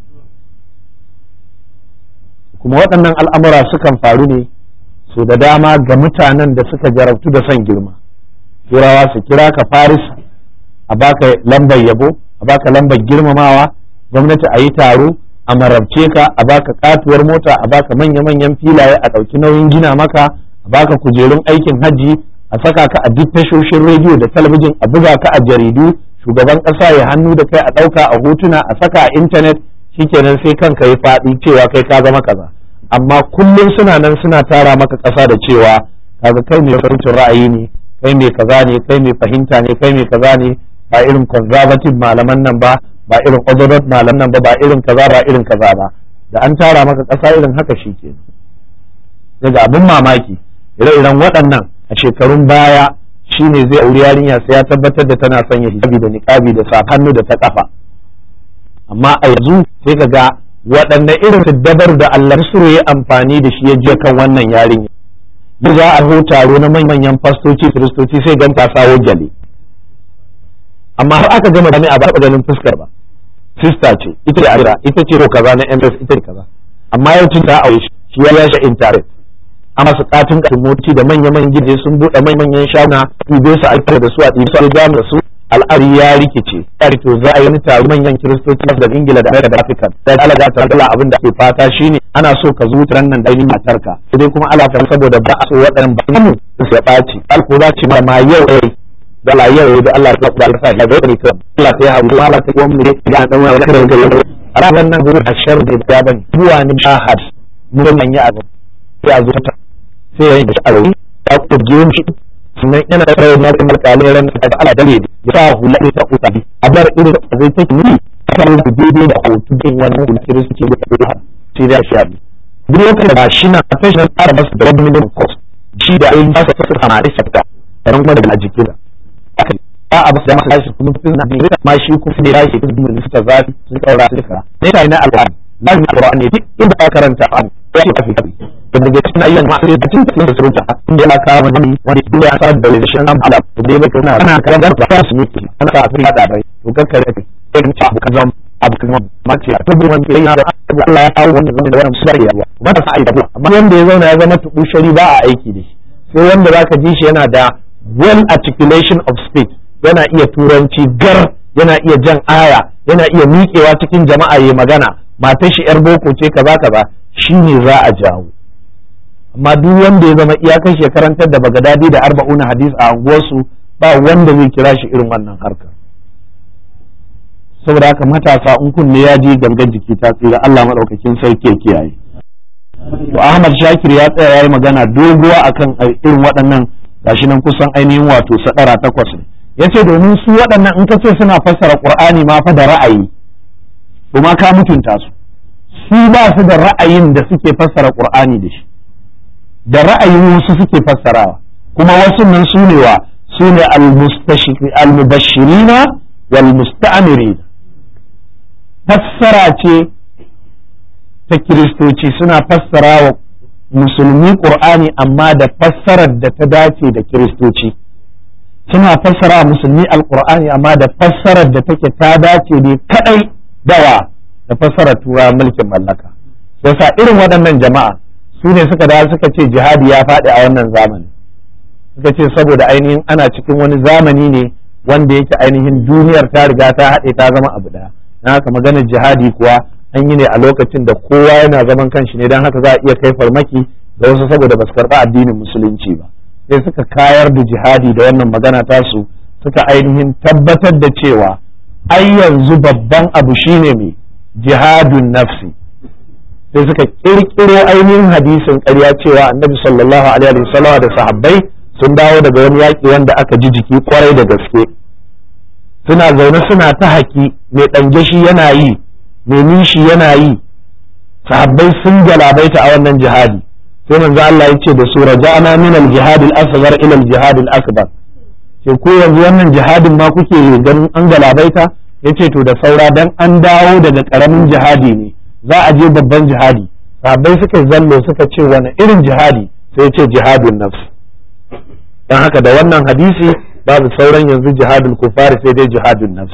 kuma waɗannan al'amura sukan faru ne so da dama ga mutanen da suka jarabtu da son girma turawa su kira ka faris a baka lambar yabo a baka lambar girmamawa gwamnati a yi taro a marabce ka a baka katuwar mota a baka manya-manyan filaye a ɗauki nauyin gina maka a baka kujerun aikin hajji a saka ka a duk tashoshin rediyo da talabijin a buga ka a jaridu shugaban ƙasa ya hannu da kai a ɗauka a hotuna a saka a intanet shikenan sai kanka ya faɗi cewa kai ka zama kaza amma kullum suna nan suna tara maka ƙasa da cewa kaga kai mai farcin ra'ayi ne kai mai kaza ne kai mai fahimta ne kai mai kaza ne ba irin conservative malaman nan ba ba irin orthodox malaman nan ba ba irin kaza ba irin kaza ba da an tara maka ƙasa irin haka shi ke daga abin mamaki ire-iren waɗannan a shekarun baya shine zai auri yarinya sai ya tabbatar da tana sanya hijabi da niqabi da sa hannu da ta kafa amma a yanzu sai ka ga waɗanne irin dabar da Allah su ya amfani da shi ya je kan wannan yarinya da za a ho taro na manyan fastoci kiristoci sai gan ta sawo gyale amma har aka gama jami'a ba taɓa ganin fuskar ba sista ce ita da adira ita ce ko kaza na ms ita da kaza amma yau tun ta aure shi ya yasha intaret amma su katin katin motoci da manya-manyan gidaje sun buɗe manyan shaguna ɗibe su aikata da su a ɗibe su a da su al'ari ya rikice ya to za a yi wani taro manyan kiristoci da ingila da amerika da afirka da alaga ta kala abin da ke fata shine ana so ka zuta nan da ainihin matarka sai dai kuma ala saboda ba a so waɗannan ba mu su ya ɓaci alko za ce ma yau ai da la yau da Allah ya kula da ya ga ne kan Allah ta hawo Allah ta kuma ne da dan wani karin gari a ranar nan gurin ashar da ya bani buwa ni shahad mun manya abu sai a zuta sai ya yi da sha'awi ya kurje shi sannan yana da rawar na kuma kalin ran da Allah dare ya sa hula ta utabi a bar irin da zai take ni kan da daidai da hoto din wannan hula kiristi da kuma sai da shi abi duk lokacin da shi na fashion tsara masa da wani minimum cost shi da ayin ba sa fasa sama da sabta ran kuma da jikin da ba a basu da masa shi kuma na ne ma shi kuma ne ya shi kuma da suka zafi sun kaura suka ne ta ina alƙur'ani lazimi alƙur'ani duk inda ka karanta abu ya ce kafi kafi da daga cikin ayyukan masu da cikin cikin da surutu inda yana kawo wani wani inda ya sa da realization na ala da ya baka na ana karan da ba su miki ana sa afirka da bai to kakkare kai sai mu ci abu kan zama abu kan zama ma ce a tabbata wani kai da Allah ya kawo wannan zama da wannan musulmi ya ba ta sa'i da amma wanda ya zauna ya zama tubu shari ba a aiki da shi sai wanda zaka ji shi yana da well articulation of speech yana iya turanci gar yana iya jan aya yana iya miƙewa cikin jama'a ya magana matar shi yar boko ce kaza kaza shine za a jawo amma duk wanda ya zama iyakar shi karantar da bagadadi da arba'una hadis a unguwarsu ba wanda zai kira shi irin wannan harkar saboda haka matasa in kunne ya ji gangan jiki ta tsira Allah madaukakin sarki ya kiyaye to Ahmad Shakir ya tsaya yayi magana doguwa akan irin waɗannan gashi nan kusan ainihin wato sadara takwas ne yace domin su waɗannan in ka ce suna fassara Qur'ani ma fa da ra'ayi to ma ka mutunta su su ba su da ra'ayin da suke fassara qur'ani da shi da ra'ayin wasu suke fassarawa kuma wasu nan su ne wa su ne al-mubashirina wal musta'mirina fassara ce ta kiristoci suna fassara wa musulmi qur'ani amma da fassarar da ta dace da kiristoci suna fassara musulmi alqur'ani amma da fassarar da take ta dace ne kadai dawa da fassarar tura mulkin mallaka yasa irin waɗannan jama'a su ne suka dawo suka ce jihadi ya faɗi a wannan zamani suka ce saboda ainihin ana cikin wani zamani ne wanda yake ainihin duniyar ta riga ta haɗe ta zama abu ɗaya na haka maganar jihadi kuwa an yi ne a lokacin da kowa yana zaman kanshi ne don haka za a iya kai farmaki da wasu saboda ba su karɓi addinin musulunci ba sai suka kayar da jihadi da wannan magana tasu suka ainihin tabbatar da cewa ai yanzu babban abu shine mai jihadun nafsi sai suka kirkiro ainihin hadisin ƙarya cewa annabi sallallahu alaihi wasallam da sahabbai sun dawo daga wani yaƙi wanda aka ji jiki kwarai da gaske suna zaune suna ta haki mai ɗange shi yana yi mai nishi yana yi sahabbai sun galabaita a wannan jihadi sai manzo Allah ya ce da su raja'na min al-jihad al-asghar ila al-jihad al-akbar ce ko yanzu wannan jihadin ma kuke ganin an galabaita yace to da saura dan an dawo daga karamin jihadi ne za a je babban jihadi sahabbai suka zallo suka ce wani irin jihadi sai ya ce jihadun nafs dan haka da wannan hadisi babu sauran yanzu jihadul kufari sai dai jihadun nafs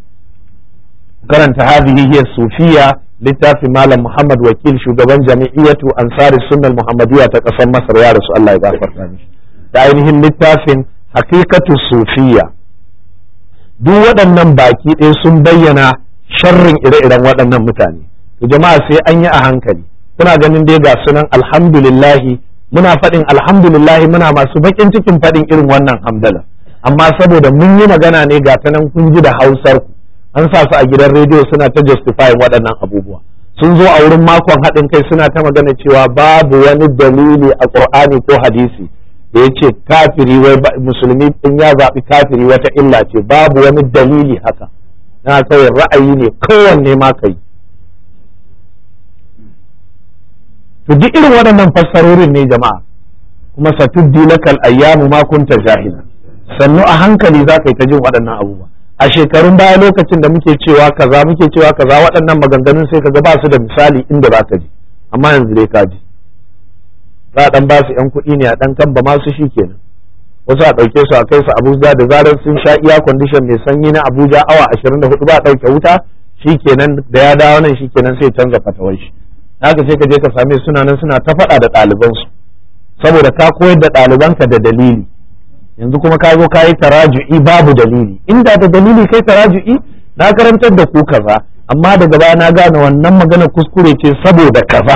karanta hadhihi hiya sufiya littafin malam Muhammad wakil shugaban jami'iyatu ansari sunnal muhammadiyya ta kasar Masar ya rasu Allah ya gafarta mishi da ainihin littafin haqiqatu sufiya duk waɗannan baki ɗaya sun bayyana sharrin ire-iren waɗannan mutane to jama'a sai an yi a hankali kuna ganin dai ga sunan alhamdulillahi muna faɗin alhamdulillahi muna masu baƙin cikin faɗin irin wannan hamdala amma saboda mun yi magana ne ga ta nan kun ji da hausar ku an sa su a gidan rediyo suna ta justifying waɗannan abubuwa sun zo a wurin makon haɗin kai suna ta magana cewa babu wani dalili a ƙur'ani ko hadisi da ya ce kafiri wai musulmi in ya zaɓi kafiri wata illa ce babu wani dalili haka na kawai ra'ayi ne kowanne ma kai to duk irin waɗannan fassarorin ne jama'a kuma satuddi lakal ayyamu ma kunta jahila sannu a hankali za ka yi ta jin waɗannan abubuwa a shekarun baya lokacin da muke cewa kaza muke cewa kaza waɗannan maganganun sai kaga ba su da misali inda za ka ji amma yanzu dai ka ji za a ɗan ba su ‘yan kuɗi ne a ɗan kan ba masu shi kenan wasu a ɗauke su a kai su abuja da zarar sun sha iya kwandishan mai sanyi na abuja awa ashirin da hudu ba a ɗauke wuta shi kenan da ya dawo nan shi kenan sai canza fatawar shi haka sai ka je ka same suna nan suna ta faɗa da ɗalibansu saboda ka koyar da ɗalibanka da dalili yanzu kuma ka zo ka yi taraju'i babu dalili inda da dalili kai taraju'i na karantar da ku kaza amma daga baya na gane wannan magana kuskure ce saboda kaza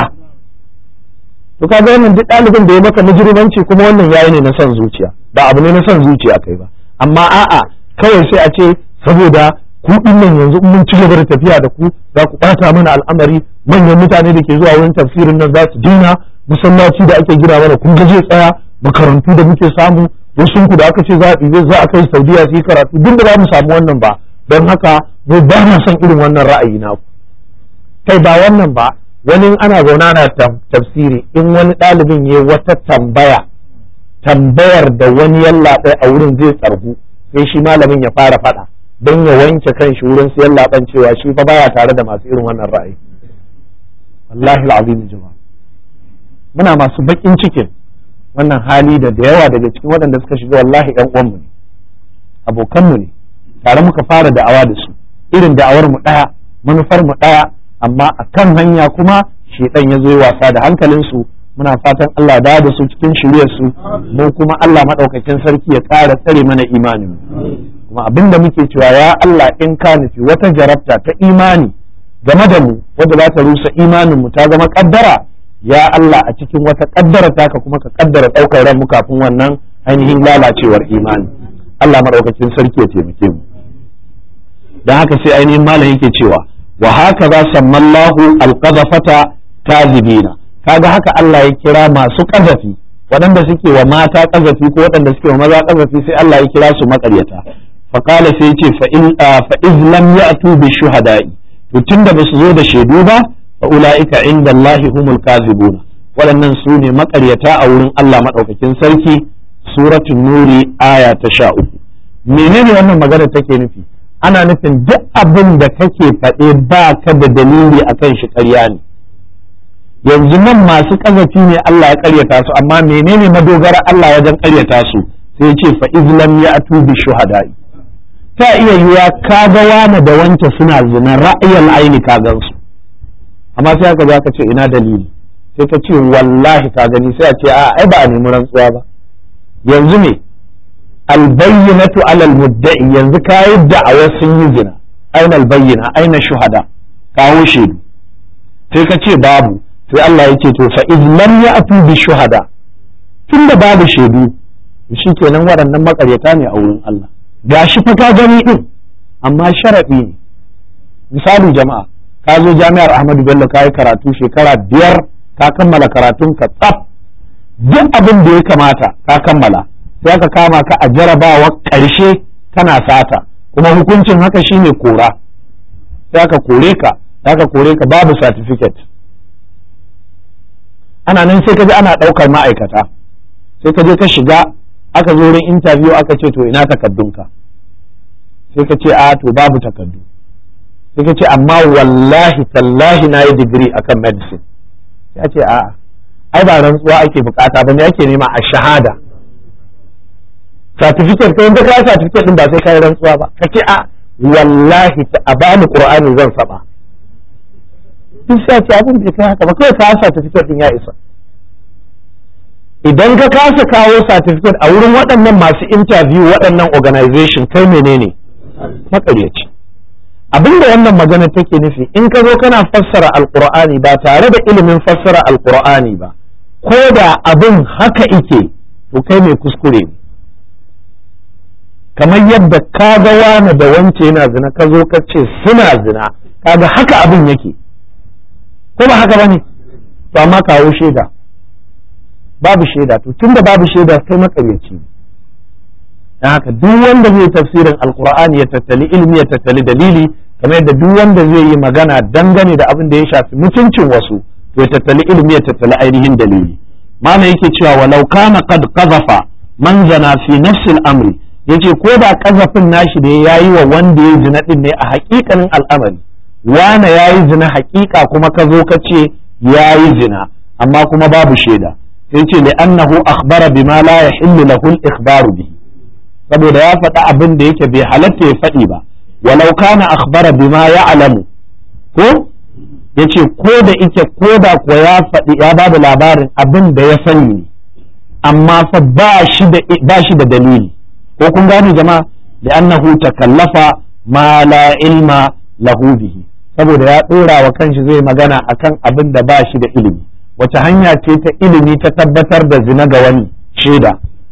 to ka ga wannan duk ɗalibin da ya maka mujrimanci kuma wannan yayi ne na son zuciya ba abu ne na son zuciya kai ba amma a'a kawai sai a ce saboda ku nan yanzu mun ci gaba da tafiya da ku za ku ɓata mana al'amari manyan mutane da ke zuwa wurin tafsirin nan za su dina masallaci da ake gina mana kun ga zai tsaya makarantu da muke samu wasu ku da aka ce za a ɗibe za a kai saudiya su yi karatu duk da za mu samu wannan ba don haka mu ba na son irin wannan ra'ayi na ku kai ba wannan ba wani ana zauna na tafsiri in wani ɗalibin ya wata tambaya tambayar da wani yallaɓai a wurin zai tsargu sai shi malamin ya fara faɗa don ya wanke kan shi wurin su yallaɓan cewa shi fa baya tare da masu irin wannan ra'ayi wallahi al'azim jama'a muna masu baƙin cikin wannan hali da da yawa daga cikin waɗanda suka shiga wallahi ƴan uwanmu ne abokanmu ne tare muka fara da'awa da su irin da'awar mu ɗaya manufar mu ɗaya amma a kan hanya kuma shedan ya zo wasa da hankalin su muna fatan Allah da da su cikin shiryar su mu kuma Allah madaukakin sarki ya ƙara tsare mana imanin kuma abin da muke cewa ya Allah in ka nufi wata jarabta ta imani game da mu wadda za ta rusa imanin mu ta zama kaddara ya Allah a cikin wata kaddara taka kuma ka kaddara daukar ran mu kafin wannan ainihin lalacewar imani Allah madaukakin sarki ya taimake mu dan haka sai ainihin malam yake cewa wa haka za sammallahu alqazafata kazibina kaga haka Allah ya kira masu kazafi waɗanda suke wa mata kazafi ko waɗanda suke wa maza kazafi sai Allah ya kira su maƙaryata faqala sai yace fa in fa iz lam ya'tu bi shuhada'i to tunda basu zo da shaidu ba fa ulaika inda Allah humul kazibuna waɗannan su ne maƙaryata a wurin Allah maɗaukakin sarki suratul nuri aya ta sha uku menene wannan magana take nufi ana nufin duk abin da kake faɗe ba ka da dalili akan shi ƙarya ne yanzu nan masu ƙazafi ne Allah ya ƙaryata su amma menene madogara Allah wajen ƙaryata su sai ce fa izlam ya atu bi shuhada'i ta iya yiwa ka ga wani da wance suna zina ra'ayin aini ka gan su amma sai aka zo ka ce ina dalili sai ka ce wallahi ka gani sai a ce a ai ba a nemi rantsuwa ba yanzu ne albayyinatu alal mudda'i yanzu ka yi da'awar sun yi zina aina albayyina aina shuhada kawo shaidu sai ka ce babu sai Allah ya ce to fa iz lam ya'tu bi shuhada tunda babu shaidu shikenan waɗannan makaryata ne a wurin Allah gashi fa ka gani din amma sharadi ne misali jama'a ka zo jami'ar Ahmadu Bello ka yi karatu shekara biyar ka kammala karatun ka tsaf duk abin da ya kamata ka kammala sai aka kama ka a jarabawa ƙarshe kana sata kuma hukuncin haka shine kora sai aka kore ka aka kore ka babu certificate ana nan sai ka ji ana ɗaukar ma'aikata sai ka je ka shiga aka zo wurin interview aka ce to ina takaddunka sai ka ce a to babu takaddu sai ka ce amma wallahi tallahi na yi digiri akan medicine ya ce a'a ai ba rantsuwa ake bukata ba ne ake nema a shahada certificate kai da kai certificate din ba sai kai rantsuwa ba ka ce a wallahi a bani qur'ani zan saba duk sai ce abin da kai haka ba kai ka certificate din ya isa idan ka kasa kawo certificate a wurin waɗannan masu interview waɗannan organization kai menene makaryaci abin da wannan magana take nufi in ka zo kana fassara alqur'ani ba tare da ilimin fassara alqur'ani ba ko da abin haka ike to kai mai kuskure ne kamar yadda ka ga wani da wance yana zina ka zo ka ce suna zina kaga haka abin yake ko ba haka bane to amma kawo shaida babu shaida to tunda babu shaida kai makaryaci ne dan haka duk wanda zai tafsirin alqur'ani ya tattali ilmi ya tattali dalili kamar yadda duk wanda zai yi magana dangane da abin da ya shafi mutuncin wasu to ya tattali ilmi ya tattali ainihin dalili mana yake cewa walau kana qad qazafa man zana fi nafsi al-amri yace ko da kazafin nashi da yayi wa wanda ya zina din ne a hakikanin al'amari wana yayi zina hakika kuma ka zo ka ce yayi zina amma kuma babu shaida sai ce li annahu akhbara bima la yahillu lahu al-ikhbaru bihi saboda ya faɗa abin da yake bai halatta ya faɗi ba walau kana akhbara bima ya'lamu ko yace ko da ike ko da kuwa ya faɗi ya ba da labarin abin da ya sani ne amma fa ba shi da ba shi da dalili ko kun gane jama'a da annahu takallafa ma la ilma lahu bihi saboda ya dora wa kanshi zai magana akan abin da ba shi da ilimi wace hanya ce ta ilimi ta tabbatar da zina ga wani shaida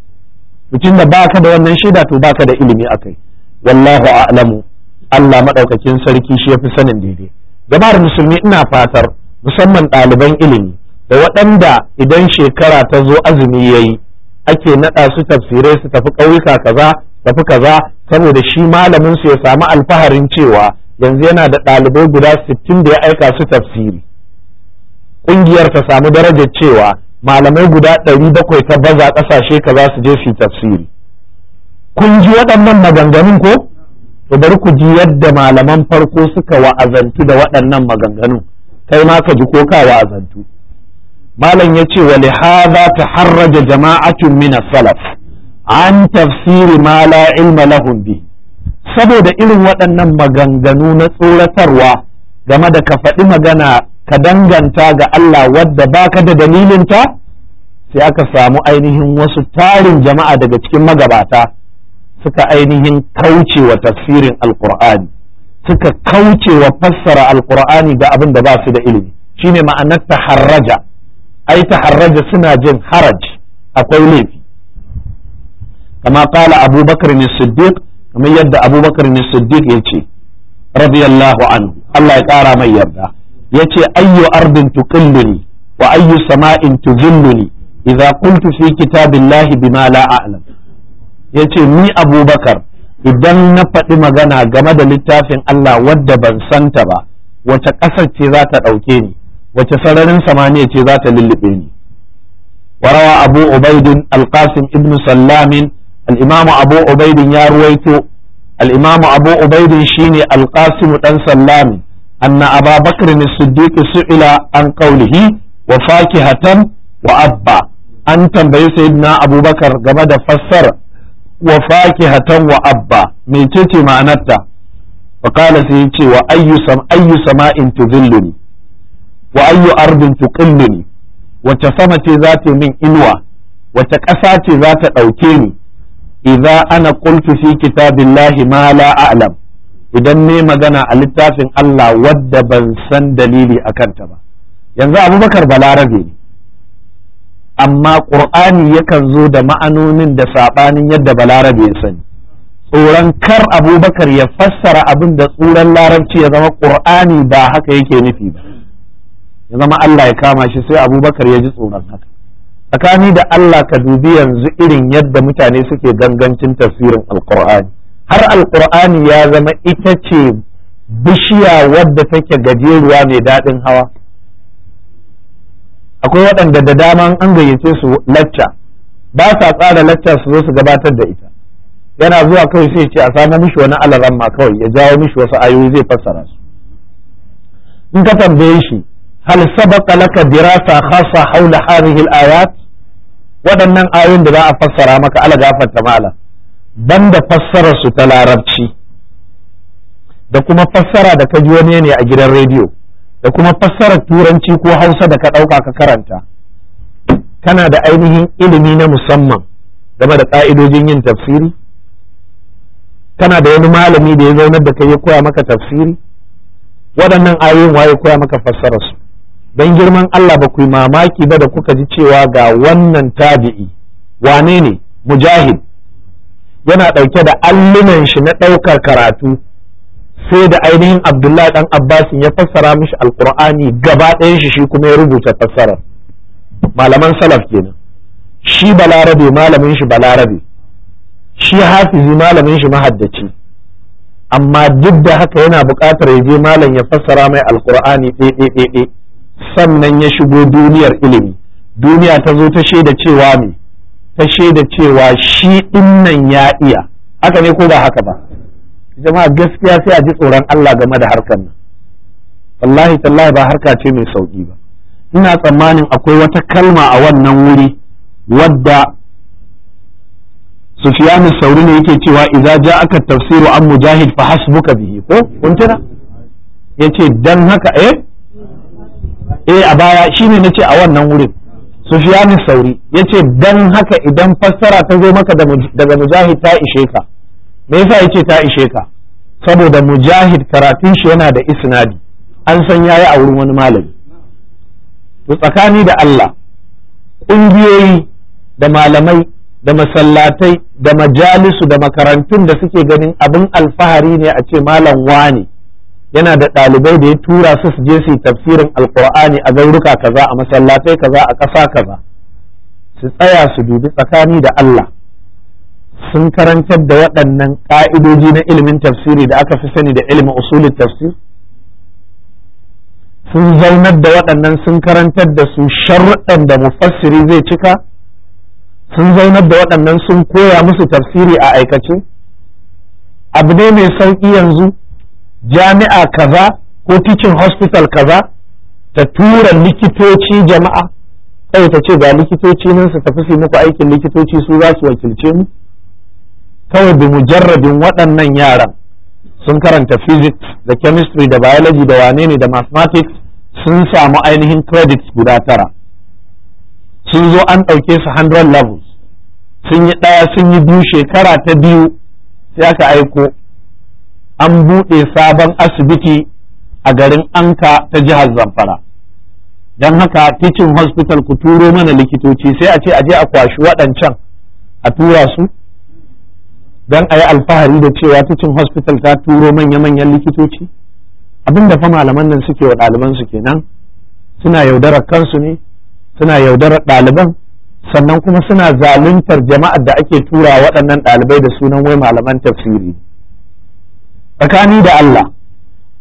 mutum da baka da wannan shaida to baka da ilimi akai wallahu a'lamu Allah madaukakin sarki shi yafi sanin daidai jama'ar musulmi ina fatar musamman ɗaliban ilimi da waɗanda idan shekara ta zo azumi yayi ake naɗa su tafsirai su tafi ƙauyuka kaza tafi kaza saboda shi malamin su ya samu alfaharin cewa yanzu yana da ɗalibai guda sittin da ya aika su tafsiri ƙungiyar ta samu darajar cewa malamai guda ɗari bakwai ta baza ƙasashe kaza su je su yi tafsiri kun ji waɗannan maganganun ko to bari ku ji yadda malaman farko suka wa'azantu da waɗannan maganganun kai ma ka ji ko ka wa'azantu malam ya ce wa lihada taharraja jama'atun min salaf an tafsiri ma la ilma lahum bi saboda irin waɗannan maganganu na tsoratarwa game da ka faɗi magana ka danganta ga Allah wadda baka da dalilinta sai aka samu ainihin wasu tarin jama'a daga cikin magabata suka ainihin kauce wa tafsirin alkur'ani suka kauce wa fassara alkur'ani ga abin da ba su da ilimi shine ma'anar taharraja ai taharraja suna jin haraj akwai laifi kama kala abubakar ne siddiq kamar yadda abubakar ne siddiq ya ce radiyallahu anhu Allah ya kara mai yarda ya ce ayyu ardin tuqilluni wa ayyu sama'in tuzilluni idza qultu fi kitabillahi bima la a'lam ya ce ni abubakar idan na faɗi magana game da littafin Allah wadda ban santa ba wace ƙasar ce za ta ɗauke ni wace sararin samaniya ce za ta lullube ni وروى أبو عبيد القاسم ابن سلام الإمام أبو عبيد يا رويتو الإمام أبو عبيد شيني القاسم بن سلام أن أبا بكر الصديق سئل عن قوله وفاكهة وأبا أن تنبي سيدنا أبو بكر قبل فسر وفاكهة وأبا ميتتي معناتها فقال سيدي وأي سم أي سماء تذلني وأي أرض تقلني wace sama ce za ta min inuwa wace ƙasa ce za ta ɗauke ni idza ana qultu fi kitabillahi ma la a'lam idan ne magana a littafin Allah wadda ban san dalili a kanta ba yanzu abubakar balarabe ne amma ƙur'ani yakan zo da ma'anonin da saɓanin yadda balarabe ya sani tsoron kar abubakar ya fassara abin da tsuran larabci ya zama ƙur'ani ba haka yake nufi ba ya zama Allah ya kama shi sai abubakar ya ji tsoron haka tsakani da Allah ka dubi yanzu irin yadda mutane suke gangancin tafsirin alkur'ani har alkur'ani ya zama ita ce bishiya wadda take gajeruwa mai daɗin hawa akwai waɗanda da dama an gayyace su lacca ba sa tsara lacca su zo su gabatar da ita yana zuwa kawai sai ce a samu mishi wani alaramma kawai ya jawo mishi wasu ayoyi zai fassara su in ka tambaye shi هل سبق لك دراسة خاصة حول هذه الآيات waɗannan ayoyin da za a fassara maka ala gafarta mala banda fassara su ta larabci da kuma fassara da ka ji wani ne a gidan rediyo da kuma fassarar turanci ko hausa da ka ɗauka ka karanta kana da ainihin ilimi na musamman game da ƙa'idojin yin tafsiri kana da wani malami da ya zaunar da kai ya koya maka tafsiri waɗannan ayoyin waye koya maka fassara su don girman Allah ba ku yi mamaki ba da kuka ji cewa ga wannan tabi'i wane ne mujahid yana ɗauke da allunan shi na ɗaukar karatu sai da ainihin abdullahi ɗan abbasin ya fassara mishi alkur'ani gaba ɗayan shi shi kuma ya rubuta fassarar malaman salaf kenan shi balarabe malamin shi balarabe shi hafizi malamin shi mahaddaci amma duk da haka yana buƙatar ya je malam ya fassara mai alkur'ani ɗaiɗaiɗaiɗai sannan ya shigo duniyar ilimi duniya ta zo ta shaida cewa me ta shaida cewa shi dinnan ya iya haka ne ko ba haka ba jama'a gaskiya sai a ji tsoron Allah game da harkar nan wallahi tallahi ba harka ce mai sauki ba ina tsammanin akwai wata kalma a wannan wuri wadda Sufyan sauri ne yake cewa idza ja'aka tafsiru an mujahid fa hasbuka bihi ko kun tuna yace dan haka eh eh a baya shine nace a wannan wurin Sufyan Sauri yace dan haka idan fassara ta zo maka daga Mujahid ta ishe ka me yasa yace ta ishe ka saboda Mujahid karatun shi yana da isnadi an san yayi a wurin wani malami to tsakani da Allah ƙungiyoyi da malamai da masallatai da majalisu da makarantun da suke ganin abin alfahari ne a ce malam wani yana da ɗalibai da ya tura su su je su yi tafsirin alkur'ani a gauruka kaza a masallatai kaza a ƙasa kaza su tsaya su dubi tsakani da Allah sun karantar da waɗannan ƙa'idoji na ilimin tafsiri da aka fi sani da ilimin usulin tafsir sun zaunar da waɗannan sun karantar da su sharuɗan da mufassiri zai cika sun zaunar da waɗannan sun koya musu tafsiri a aikace abu ne mai sauƙi yanzu jami'a kaza ko teaching hospital kaza ta tura likitoci jama'a kawai ta ce ga likitoci nan su tafi su muku aikin likitoci su za su wakilce mu kawai bi mujarrabin waɗannan yaran sun karanta physics da chemistry da biology da wane ne da mathematics sun samu ainihin credits guda tara sun zo an ɗauke su 100 levels sun yi ɗaya sun yi biyu shekara ta biyu sai aka aiko an buɗe sabon asibiti a garin anka ta jihar zamfara don haka teaching hospital ku turo mana likitoci sai a ce a je a kwashi waɗancan a tura su don a yi alfahari da cewa teaching hospital ta turo manya-manyan likitoci abin da fa malaman nan suke wa ɗaliban su kenan suna yaudarar kansu ne suna yaudarar ɗaliban sannan kuma suna zaluntar jama'ar da ake tura waɗannan ɗalibai da sunan wai malaman tafsiri tsakani da Allah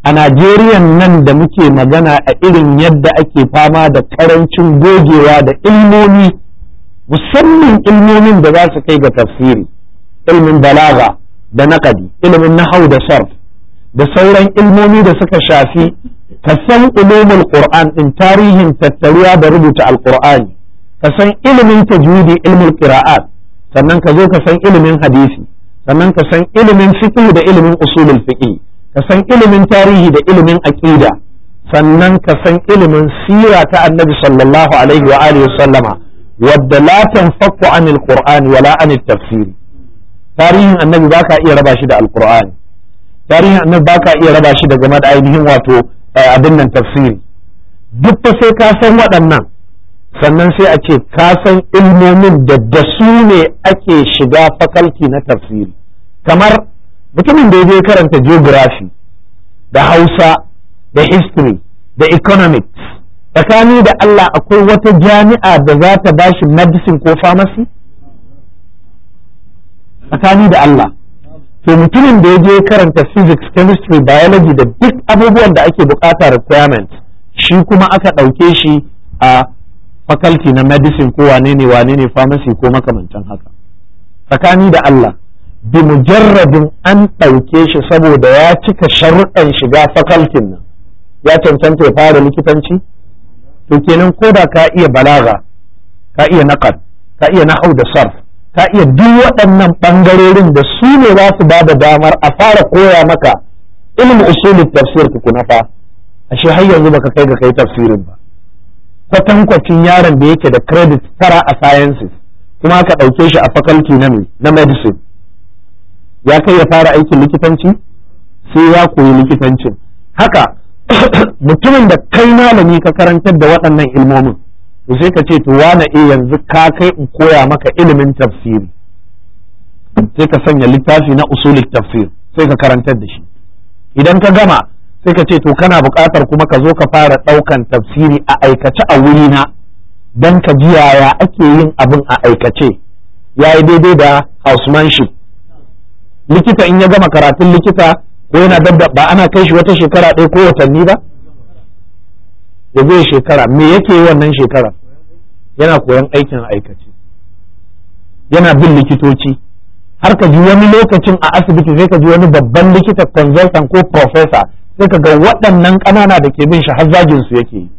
a Najeriya nan da muke magana a irin yadda ake fama da karancin gogewa da ilmomi musamman ilmomin da za su kai ga tafsiri ilmin balaga da naƙadi ilmin nahau da sarf da sauran ilmomi da suka shafi ka san ulumul qur'an din tarihin tattaruwa da rubuta alqur'ani ka san ilimin tajwidi ilmul qira'at sannan ka zo ka san ilimin hadisi sannan ka san ilimin fiqh da ilimin usulul fiqh ka san ilimin tarihi da ilimin aqida sannan ka san ilimin sira ta annabi sallallahu alaihi wa alihi sallama wadda la tanfaku anil qur'ani wala anit tafsiri tarihin annabi baka iya raba shi da alqur'ani tarihin annabi baka iya raba shi da game da ainihin wato abin nan tafsiri duk fa sai ka san waɗannan sannan sai a ce ka san ilmomin da da su ne ake shiga fakalti na tafsiri kamar mutumin da ya je karanta geography da hausa da history da economics tsakani da Allah akwai wata jami'a da za ta ba shi medicine ko pharmacy tsakani da Allah to mutumin da ya je karanta physics chemistry biology da duk abubuwan da ake bukata requirement shi kuma aka ɗauke shi a faculty na medicine ko wane ne wane ne pharmacy ko makamancin haka tsakani da Allah bi mujarradin an ɗauke shi saboda ya cika sharuɗan shiga fakaltin nan ya cancanta ya fara likitanci to kenan ko da ka iya balaga ka iya naqad ka iya nahau da sarf ka iya duk waɗannan ɓangarorin da su ne za su ba da damar a fara koya maka ilmin usulul tafsir tukuna fa ashe har yanzu baka kai ga kai tafsirin ba kwatankwacin yaron da yake da credit tara a sciences kuma aka ɗauke shi a faculty na na medicine ya kai ya fara aikin likitanci sai ya koyi likitancin haka mutumin da kai malami ka karantar da waɗannan ilmomin to sai ka ce to wane e yanzu ka kai in koya maka ilimin tafsiri sai ka sanya littafi na usulik tafsir sai ka karantar da shi idan ka gama sai ka ce to kana buƙatar kuma ka zo ka fara ɗaukan tafsiri a aikace a wurina don ka ji yaya ake yin abin a aikace ya yi daidai da housemanship likita in ya gama karatun likita ko yana dabda ba ana kai shi wata shekara ɗaya ko watanni ba ya zai shekara me yake yi wannan shekara yana koyan aikin aikace yana bin likitoci har ka ji wani lokacin a asibiti sai ka ji wani babban likita consultant ko professor sai ka ga waɗannan ƙanana da ke bin shi har zagin su yake yi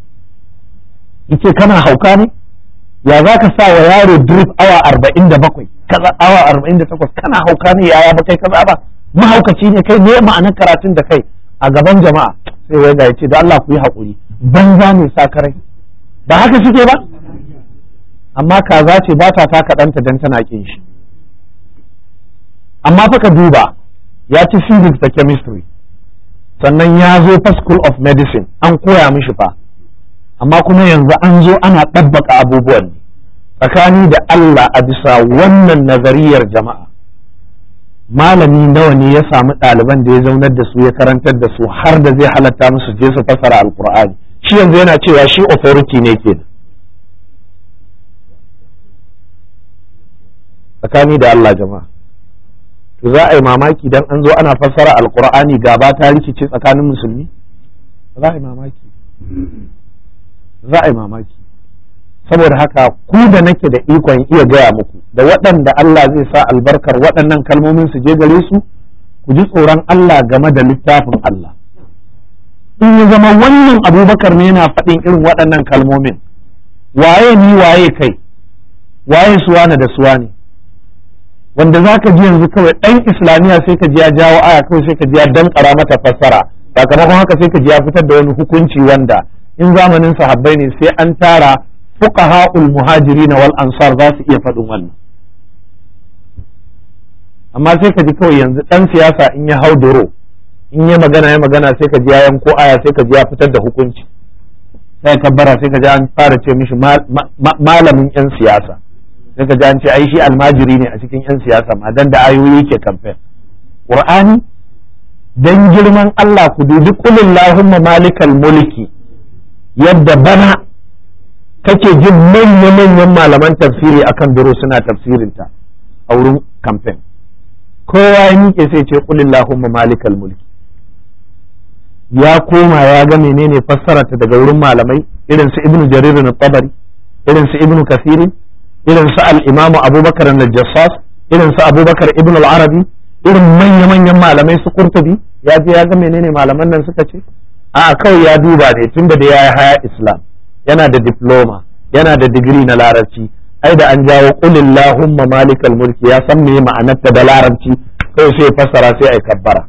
yace kana hauka ne ya za ka sa wa yaro drip awa arba'in da bakwai kaza awa arba'in da takwas kana hauka ne yaya ba kai kaza ba mahaukaci ne kai ne ma'anar karatun da kai a gaban jama'a sai wai ga yace da Allah ku yi haƙuri banza ne sakarai ba haka suke ba amma kaza ce ba ta taka ɗanta dan tana kin shi amma fa ka duba ya ci physics da chemistry sannan ya zo fa school of medicine an koya mishi fa amma kuma yanzu an zo ana ɗabbaka abubuwan ne tsakani da Allah a bisa wannan nazariyar jama'a malami nawa ne ya samu ɗaliban da ya zaunar da su ya karantar da su har da zai halatta musu je su fasara alkur'ani shi yanzu yana cewa shi authority ne ke tsakani da Allah jama'a to za a yi mamaki dan an zo ana fassara alkur'ani gaba ta rikice tsakanin musulmi za a yi mamaki za a yi mamaki saboda haka ku da nake da ikon iya gaya muku da waɗanda Allah zai sa albarkar waɗannan kalmomin su je gare su ku ji tsoron Allah game da littafin Allah in ya zama wannan abubakar ne yana faɗin irin waɗannan kalmomin waye ni waye kai waye suwana da suwa ne wanda za ka ji yanzu kawai ɗan islamiyya sai ka ji ya jawo aya kawai sai ka ji ya dankara mata fassara sakamakon haka sai ka ji ya fitar da wani hukunci wanda in zamanin sahabbai ne sai an tara fuqaha'ul muhajirin wal ansar za su iya faɗin wannan amma sai ka ji kawai yanzu ɗan siyasa in ya hau doro in ya magana ya magana sai ka ji ya yanko aya sai ka ji ya fitar da hukunci sai kabbara sai ka ji an fara ce mishi malamin yan siyasa sai ka ji an ce ai shi almajiri ne a cikin yan siyasa ma dan da ayoyi ke kamfen qur'ani dan girman Allah ku dubi kulillahumma malikal mulki yadda bana kake jin manya-manyan malaman tafsiri akan duro suna tafsirinta a wurin kamfen kowa ya miƙe sai ce kulillahumma malikal mulki ya koma ya ga menene fassararta daga wurin malamai irin su ibnu jarir na tabari irin su ibnu kasirin irin su al-imamu abubakar al-jassas irin su abubakar ibnu al-arabi irin manya-manyan malamai su kurtubi ya je ya ga menene malaman nan suka ce a kawai ya duba ne tunda da ya yi haya islam yana da diploma yana da digiri na larabci ai da an jawo qulillahumma malikal mulki ya san me ma'anarta da larabci kawai sai fassara sai ai kabbara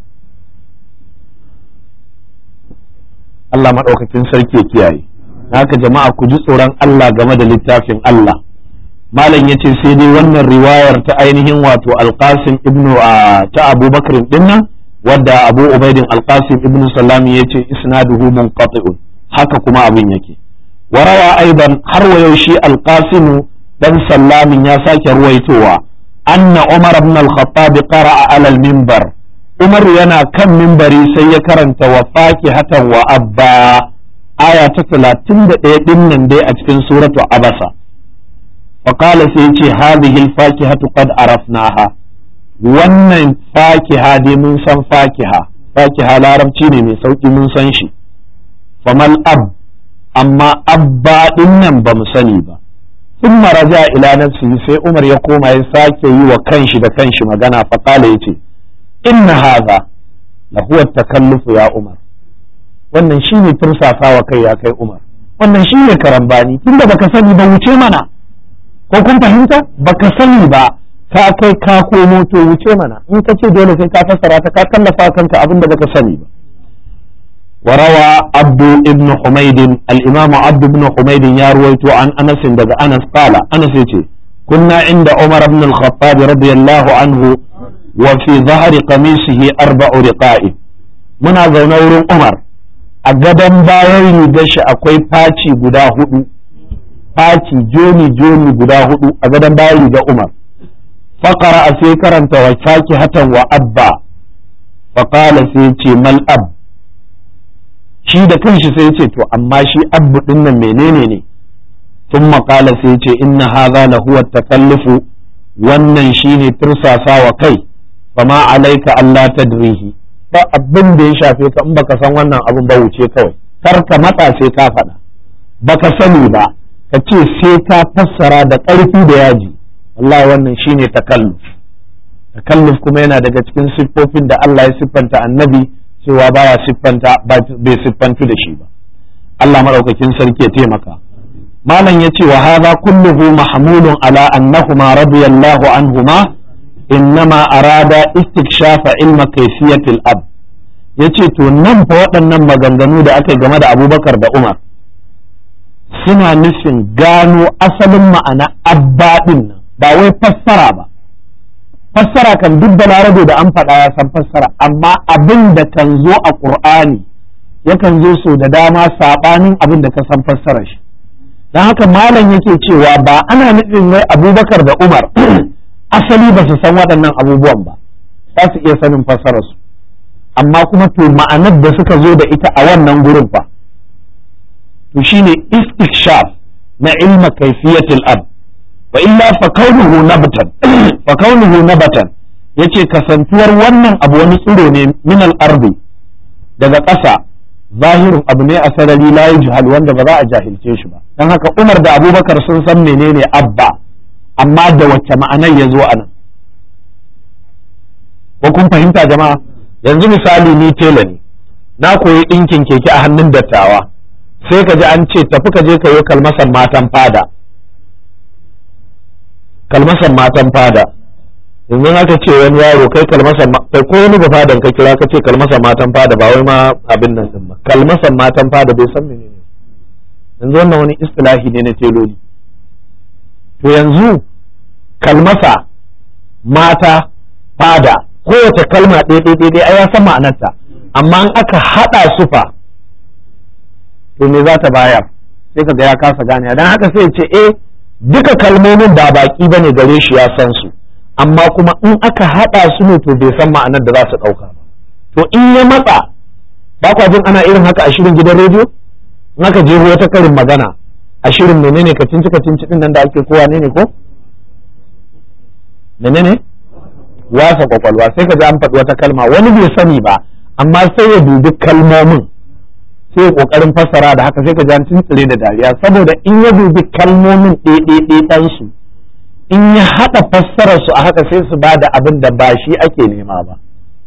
Allah maɗaukakin sarki ya kiyaye haka jama'a ku ji tsoron Allah game da littafin Allah malam yace sai dai wannan riwayar ta ainihin wato alqasim ibnu ta abubakar dinnan wadda abu ubaidin alqasim ibnu salami yace isnaduhu munqati'un haka kuma abin yake warawa aidan har wa yaushe alqasim dan sallamin ya sake ruwaitowa anna umar ibn al-khattab qara'a ala al-minbar umar yana kan minbari sai ya karanta wa fakihatan wa abba aya ta 31 din nan dai a cikin suratu abasa faqala sai yace hadhihi al-fakihatu qad arafnaha wannan fakiha dai mun san fakiha fakiha larabci ne mai sauki mun san shi famal ab amma abba din nan ba mu sani ba ثم رجع إلى نفسه sai Umar ya koma ya sake yi wa kanshi da kanshi magana faƙala ya ce inna haza la huwa takallufu ya Umar wannan shine tursasawa kai ya kai Umar wannan shine karambani tunda baka sani ba wuce mana ko kun fahimta baka sani ba ka kai ka komo to wuce mana in ka ce dole sai ka fassara ta ka tallafa kanka abin da baka sani ba وروى عبد ابن حميد الإمام عبد بن حميد يروي عن أنس دغ أنس قال أنس يتي كنا عند عمر بن الخطاب رضي الله عنه وفي ظهر قميصه أربع رقاء منا زونور عمر أقدم باير دش أكوي باتي قدا هدو باتي جوني جوني قدا هدو أقدم باير دا عمر فقرأ سيكرا وفاكهة وأبا فقال سيتي ما الأب shi da kanshi sai ce to amma shi abu din nan menene ne sun maƙala sai ce inna haza la huwa takallufu wannan shine tursasa wa kai fa ma alaika Allah tadrihi ba abin da ya shafe ka in baka san wannan abin ba wuce kawai kar ka matsa sai ka faɗa baka sani ba ka ce sai ka fassara da ƙarfi da yaji wallahi wannan shine takalluf takalluf kuma yana daga cikin siffofin da Allah ya siffanta annabi cewa baya siffanta bai siffantu da shi ba Allah maɗaukakin sarki ya taimaka malam ya ce wa hadha kulluhu mahmulun ala annahuma radiyallahu anhuma innama arada istikshafa ilma kayfiyatil ab yace to nan fa waɗannan maganganu da aka game da Abubakar da Umar suna nufin gano asalin ma'ana abba din nan ba wai fassara ba fassara kan duk da larabe da an faɗa ya san fassara amma abin da kan zo a ƙur'ani yakan zo so da dama saɓanin abin da ka san fassara shi don haka malam yake cewa ba ana nufin wai abubakar da umar asali ba su san waɗannan abubuwan ba za su iya sanin fassararsu amma kuma to ma'anar da suka zo da ita a wannan gurin fa to shine istikshaf na ilma kaifiyatul ab wa illa fa kaunuhu nabatan fa kaunuhu nabatan yace kasantuwar wannan abu wani tsiro ne min al-ardi daga ƙasa zahirin abu ne a sarari la yujhal wanda ba za a jahilce shi ba dan haka Umar da Abubakar sun san menene abba amma da wacce ma'anar ya zo a nan ko kun fahimta jama'a yanzu misali ni tela ne na koyi ɗinkin keke a hannun dattawa sai ka ji an ce tafi ka je ka yi kalmasan matan fada kalmasan matan fada yanzu aka ce wani yaro kai kalmasan kai ko wani fadan ka kira ka ce kalmasan matan fada ba wai ma abin nan din ba kalmasan matan fada bai san menene yanzu wannan wani istilahi ne na teloli to yanzu kalmasa mata fada kowace kalma ɗaya ɗaya ɗaya ai ya san ma'anarta amma in aka haɗa su fa to me za ta bayar sai ka ga ya kasa gane dan haka sai ce eh duka kalmomin ba baki bane gare shi ya san su amma kuma in aka haɗa su ne to bai san ma'anar da za su ɗauka ba to in ya matsa ba kwa jin ana irin haka a shirin gidan rediyo in aka je wata karin magana a shirin menene ka cinci ka cinci din nan da ake kowa ne ne ko menene wasa kwakwalwa sai ka ji an faɗi wata kalma wani bai sani ba amma sai ya dubi kalmomin sai kokarin fassara da haka sai ka ji an tuntsire da dariya saboda in ya dubi kalmomin ɗaiɗaiɗaiɗan su in ya haɗa fassarar su a haka sai su bada abin da ba shi ake nema ba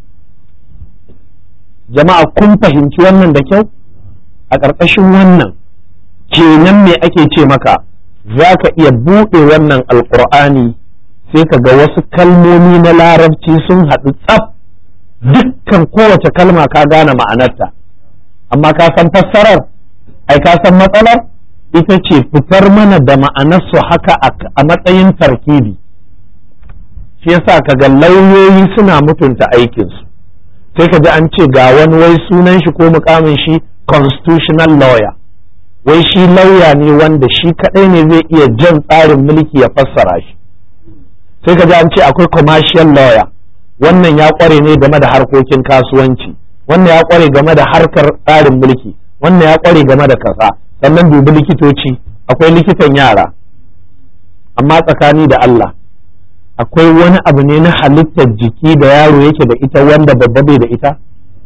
jama'a kun fahimci wannan da kyau a ƙarƙashin wannan kenan me ake ce maka za ka iya buɗe wannan alƙur'ani sai ka ga wasu kalmomi na larabci sun haɗu tsaf dukkan kowace kalma ka gane ma'anarta amma ka san fassarar ai ka san matsalar ita ce fitar mana da ma'anarsu haka a matsayin tarkibi shi yasa ka ga lauyoyi suna mutunta aikinsu sai ka ji an ce ga wani wai sunan shi ko mukamin shi constitutional lawyer wai shi lauya ne wanda shi kadai ne zai iya jan tsarin mulki ya fassara shi sai ka ji an ce akwai commercial lawyer wannan ya kware ne game da harkokin kasuwanci wannan ya kware game da harkar tsarin mulki wannan ya kware game da kasa sannan dubi likitoci akwai likitan yara amma tsakani da Allah akwai wani abu ne na halittar jiki da yaro yake da ita wanda babba bai da ita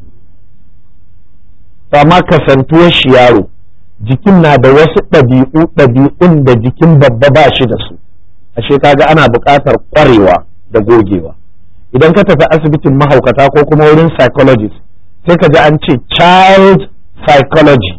amma kasantuwar shi yaro jikin na da wasu ɗabi'u ɗabi'un da jikin babba ba shi da su ashe kaga ana buƙatar ƙwarewa da gogewa idan ka tafi asibitin mahaukata ko kuma wurin psychologist sai ka ji an ce child psychology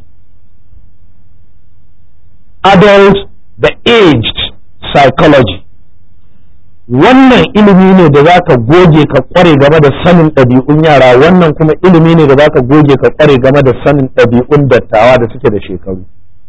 adult da aged psychology wannan ilimi ne da za ka goge ka kware game da sanin ɗabi'un yara wannan kuma ilimi ne da za ka goge ka kware game da sanin ɗabi'un dattawa da suke da shekaru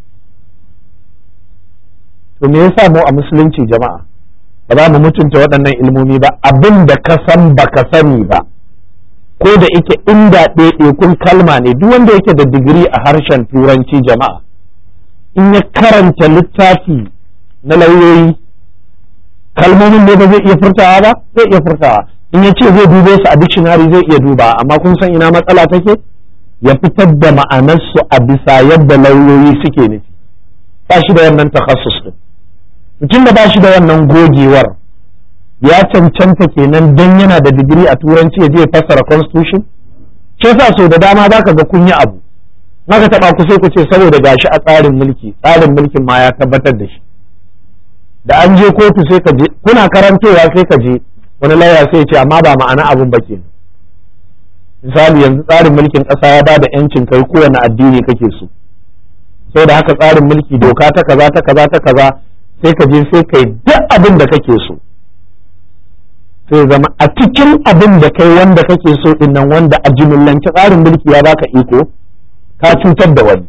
to me yasa mu a musulunci jama'a ba za mu mutunta waɗannan ilmomi ba abin da ka san ba ka sani ba ko da ike inda ɗaiɗaikun kalma ne duk wanda yake da digiri a harshen turanci jama'a in ya karanta littafi na lauyoyi kalmomin ne ba zai iya furtawa ba zai iya furtawa in ya ce zai dube su a dictionary zai iya duba amma kun san ina matsala take ya fitar da ma'anarsu a bisa yadda lauyoyi suke nufi ba shi da wannan takhassus din mutum da ba shi da wannan gogewar ya cancanta kenan dan yana da digiri a turanci ya je fassara constitution shi yasa so da dama zaka ga kun yi abu maka taba ku sai ku ce saboda gashi a tsarin mulki tsarin mulkin ma ya tabbatar da shi da an je kotu sai ka je kuna karantowa sai ka je wani lauya sai ce amma ba ma'ana abun ba ke misali yanzu tsarin mulkin ƙasa ya ba da yancin kai kowane addini kake so sai da haka tsarin mulki doka ta kaza ta kaza ta kaza sai ka je sai kai duk abin da kake so sai zama a cikin abin da kai wanda kake so din nan wanda a jimillance tsarin mulki ya baka iko ka cutar da wani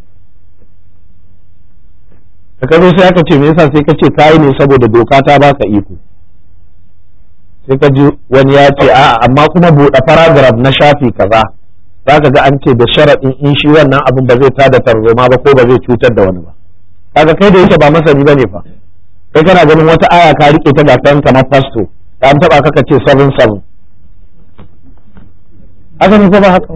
da ka zo sai aka ce me yasa sai ka ce kayi ne saboda doka ta baka iko sai ka ji wani ya ce a'a amma kuma buɗe paragraph na shafi kaza za ka ga an ce da sharaɗin in shi wannan abin ba zai tada tarzoma ba ko ba zai cutar da wani ba kaga kai da yake ba masani bane fa kai kana ganin wata aya ka rike ta ga kan kamar fasto da an taba kaka ce 77 haka ne ko ba haka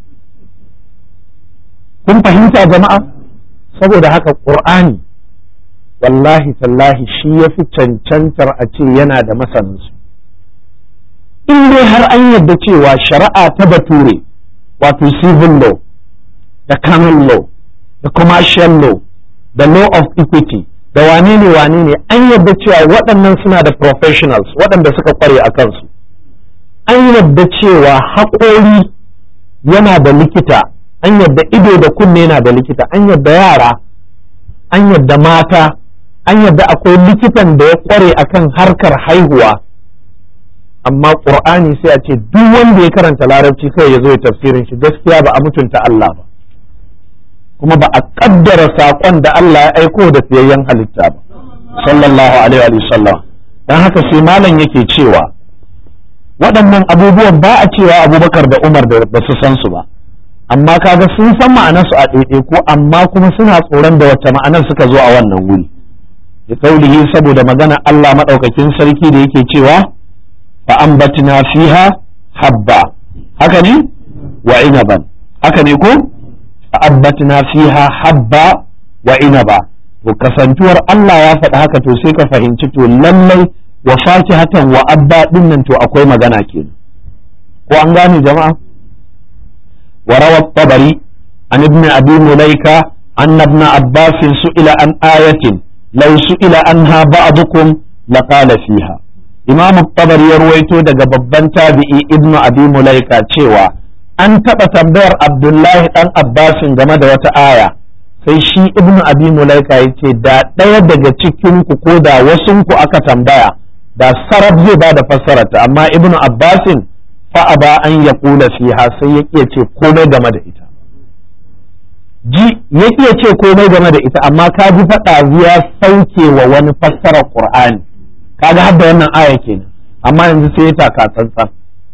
kun fahimta jama'a saboda haka qur'ani wallahi tallahi shi ya fi cancantar a ce yana da masaninsu in dai har an yadda cewa shari'a ta bature wato civil law da canon law da commercial law da law of equity da wane ne wane ne an yadda cewa waɗannan suna da professionals waɗanda suka kware a kansu an yadda cewa haƙori yana da likita an yadda ido da kunne yana da likita an yadda yara an yadda mata an yadda akwai likitan da ya kware akan harkar haihuwa amma ƙur'ani sai a ce duk wanda ya karanta larabci kai ya zo ya tafsirin shi gaskiya ba a mutunta Allah ba kuma ba a kaddara saƙon da Allah ya aiko da fiyayyen halitta ba sallallahu alaihi wa sallam dan haka sai malam yake cewa waɗannan abubuwan ba a cewa abubakar da umar da ba su san su ba amma kaga sun san ma'anarsu a ɗaiɗaiku amma kuma suna tsoron da wacce ma'anar suka zo a wannan wuri da kaulihi saboda magana Allah maɗaukakin sarki da yake cewa fa ambatna fiha habba haka ne wa inaban haka ne ko fa ambatna fiha habba wa inaba to kasantuwar Allah ya faɗi haka to sai ka fahimci to lallai wa fakihatan wa abba din nan to akwai magana kenan ko an gane jama'a wa rawa tabari an ibn abi mulaika anna ibn abbas su'ila an ayatin law su'ila anha ba'dukum laqala fiha imam tabari ya ruwaito daga babban tabi'i ibn abi mulaika cewa an taɓa tambayar abdullahi dan abbasin game da wata aya sai shi ibn abi mulaika ya ce da ɗaya daga cikin ku ko da wasun ku aka tambaya da sarab zai ba da fassararta amma ibn abbasin fa ba an ya kula fiha sai ya iya ce komai game da ita ji ya iya ce komai game da ita amma ka ji faɗa ya sauke wa wani fassarar qur'ani kaga har da wannan aya kenan amma yanzu sai ya taka tsantsan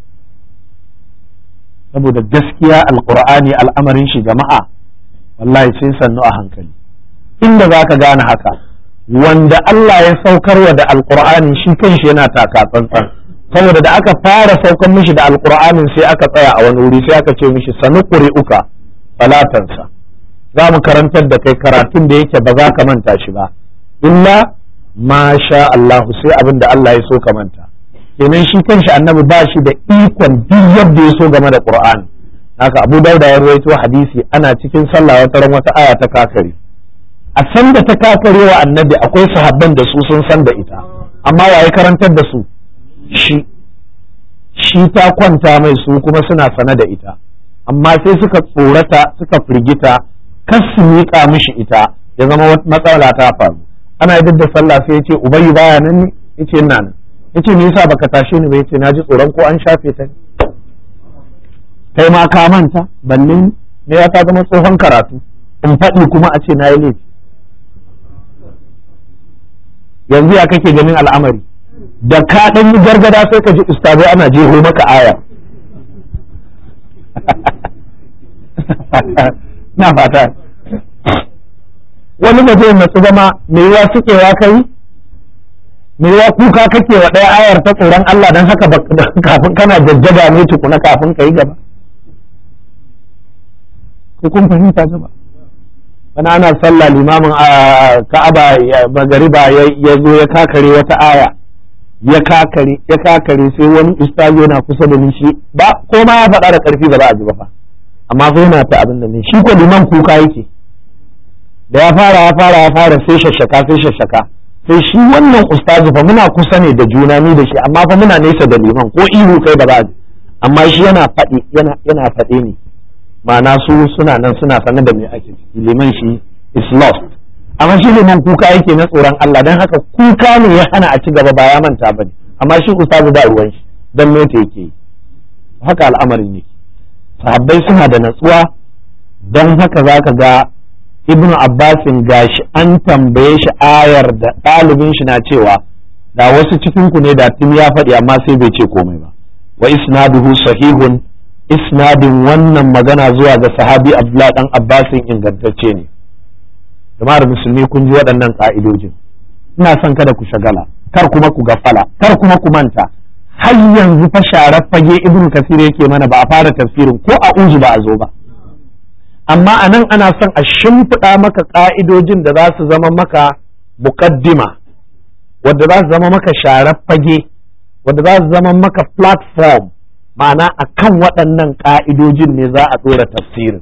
saboda gaskiya alqur'ani al'amarin shi jama'a wallahi sai sannu a hankali inda za ka gane haka wanda Allah ya saukarwa da alkur'ani shi kanshi yana taka tsantsan saboda da aka fara saukar mishi da alkur'anin sai aka tsaya a wani wuri sai aka ce mishi sanu uka falatansa za mu karantar da kai karatun da yake ba za ka manta shi ba illa ma sha Allahu sai abin da Allah ya so ka manta kenan shi kanshi annabi ba shi da ikon duk yadda ya so game da qur'ani haka abu dauda ya ruwaito hadisi ana cikin sallah wata ran wata aya ta kakare a san da ta kakare wa annabi akwai sahabban da su sun san da ita amma waye karantar da su shi shi ta kwanta mai su kuma suna sane da ita amma sai suka tsorata suka firgita kar su miƙa mishi ita ya zama matsala ta faru ana yi da sallah sai ya ce ubayi baya nan ne yace ina nan yace me yasa baka tashe ni ba yace na ji tsoron ko an shafe ta ne kai ma ka manta balle ne ya ta zama tsohon karatu in faɗi kuma a ce na yi laifi yanzu ya kake ganin al'amari da ka ɗan yi gargada sai ka ji ustazai ana jeho maka aya na fata wani ba zai natsu zama me yiwa sukewa kai me yiwa kuka kake wa ɗaya ayar ta tsoron Allah don haka kafin kana jajjaga ne tukuna kafin ka yi gaba ko kun fahimta gaba wani ana sallah limamin ka'aba magariba ya zo ya kakare wata aya ya kakare ya kakare sai wani ustazi yana kusa da ni shi ba ko ma ya faɗa da ƙarfi ba za a ji ba fa amma fa yana ta abin da ne shi ko liman kuka yake da ya fara ya fara ya fara sai shashaka sai shashaka sai shi wannan ustazi fa muna kusa ne da juna ni da shi amma fa muna nesa da liman ko ihu kai ba za a ji amma shi yana faɗi yana yana faɗe ne ma'ana su suna nan suna sanar da me ake ciki liman shi is lost amma shi liman kuka yake na tsoron Allah dan haka kuka ne ya hana a ci gaba ba ya manta bane amma shi ustazu ba ruwan shi dan me ta yake haka al'amarin ne sahabbai suna da natsuwa dan haka zaka ga ibnu abbasin gashi an tambaye shi ayar da ɗalibin shi na cewa da wasu cikin ku ne da tun ya faɗi amma sai bai ce komai ba wa isnaduhu sahihun isnadin wannan magana zuwa ga sahabi Abdullah dan Abbasin ingantacce ne jama'ar musulmi kun ji waɗannan ƙa'idojin ina son kada ku shagala kar kuma ku gafala kar kuma ku manta har yanzu fa sharar fage ibn kasir yake mana ba a fara tafsirin ko a uzu ba a zo ba amma a nan ana son a shimfiɗa maka ƙa'idojin da za su zama maka muƙaddima wadda za su zama maka sharar fage wadda za su zama maka platform ma'ana a kan waɗannan ƙa'idojin ne za a ɗora tafsirin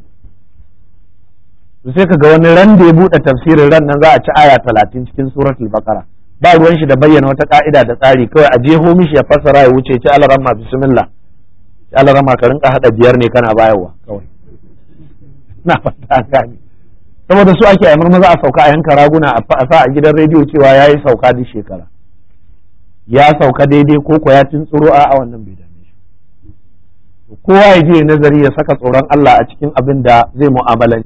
sai ka ga wani ran da ya buɗe tafsirin ran nan za a ci aya talatin cikin suratul bakara ba ruwan shi da bayyana wata ƙa'ida da tsari kawai a jeho mishi ya fassara ya wuce ci alarama bismillah ci alarama ka rinka haɗa biyar ne kana bayarwa kawai na fata gani saboda su ake aimar maza a sauka a yanka raguna a sa a gidan rediyo cewa ya yi sauka duk shekara ya sauka daidai ko ko ya tsoro a wannan bai dame shi kowa ya je nazari ya saka tsoron Allah a cikin abin da zai mu'amalanci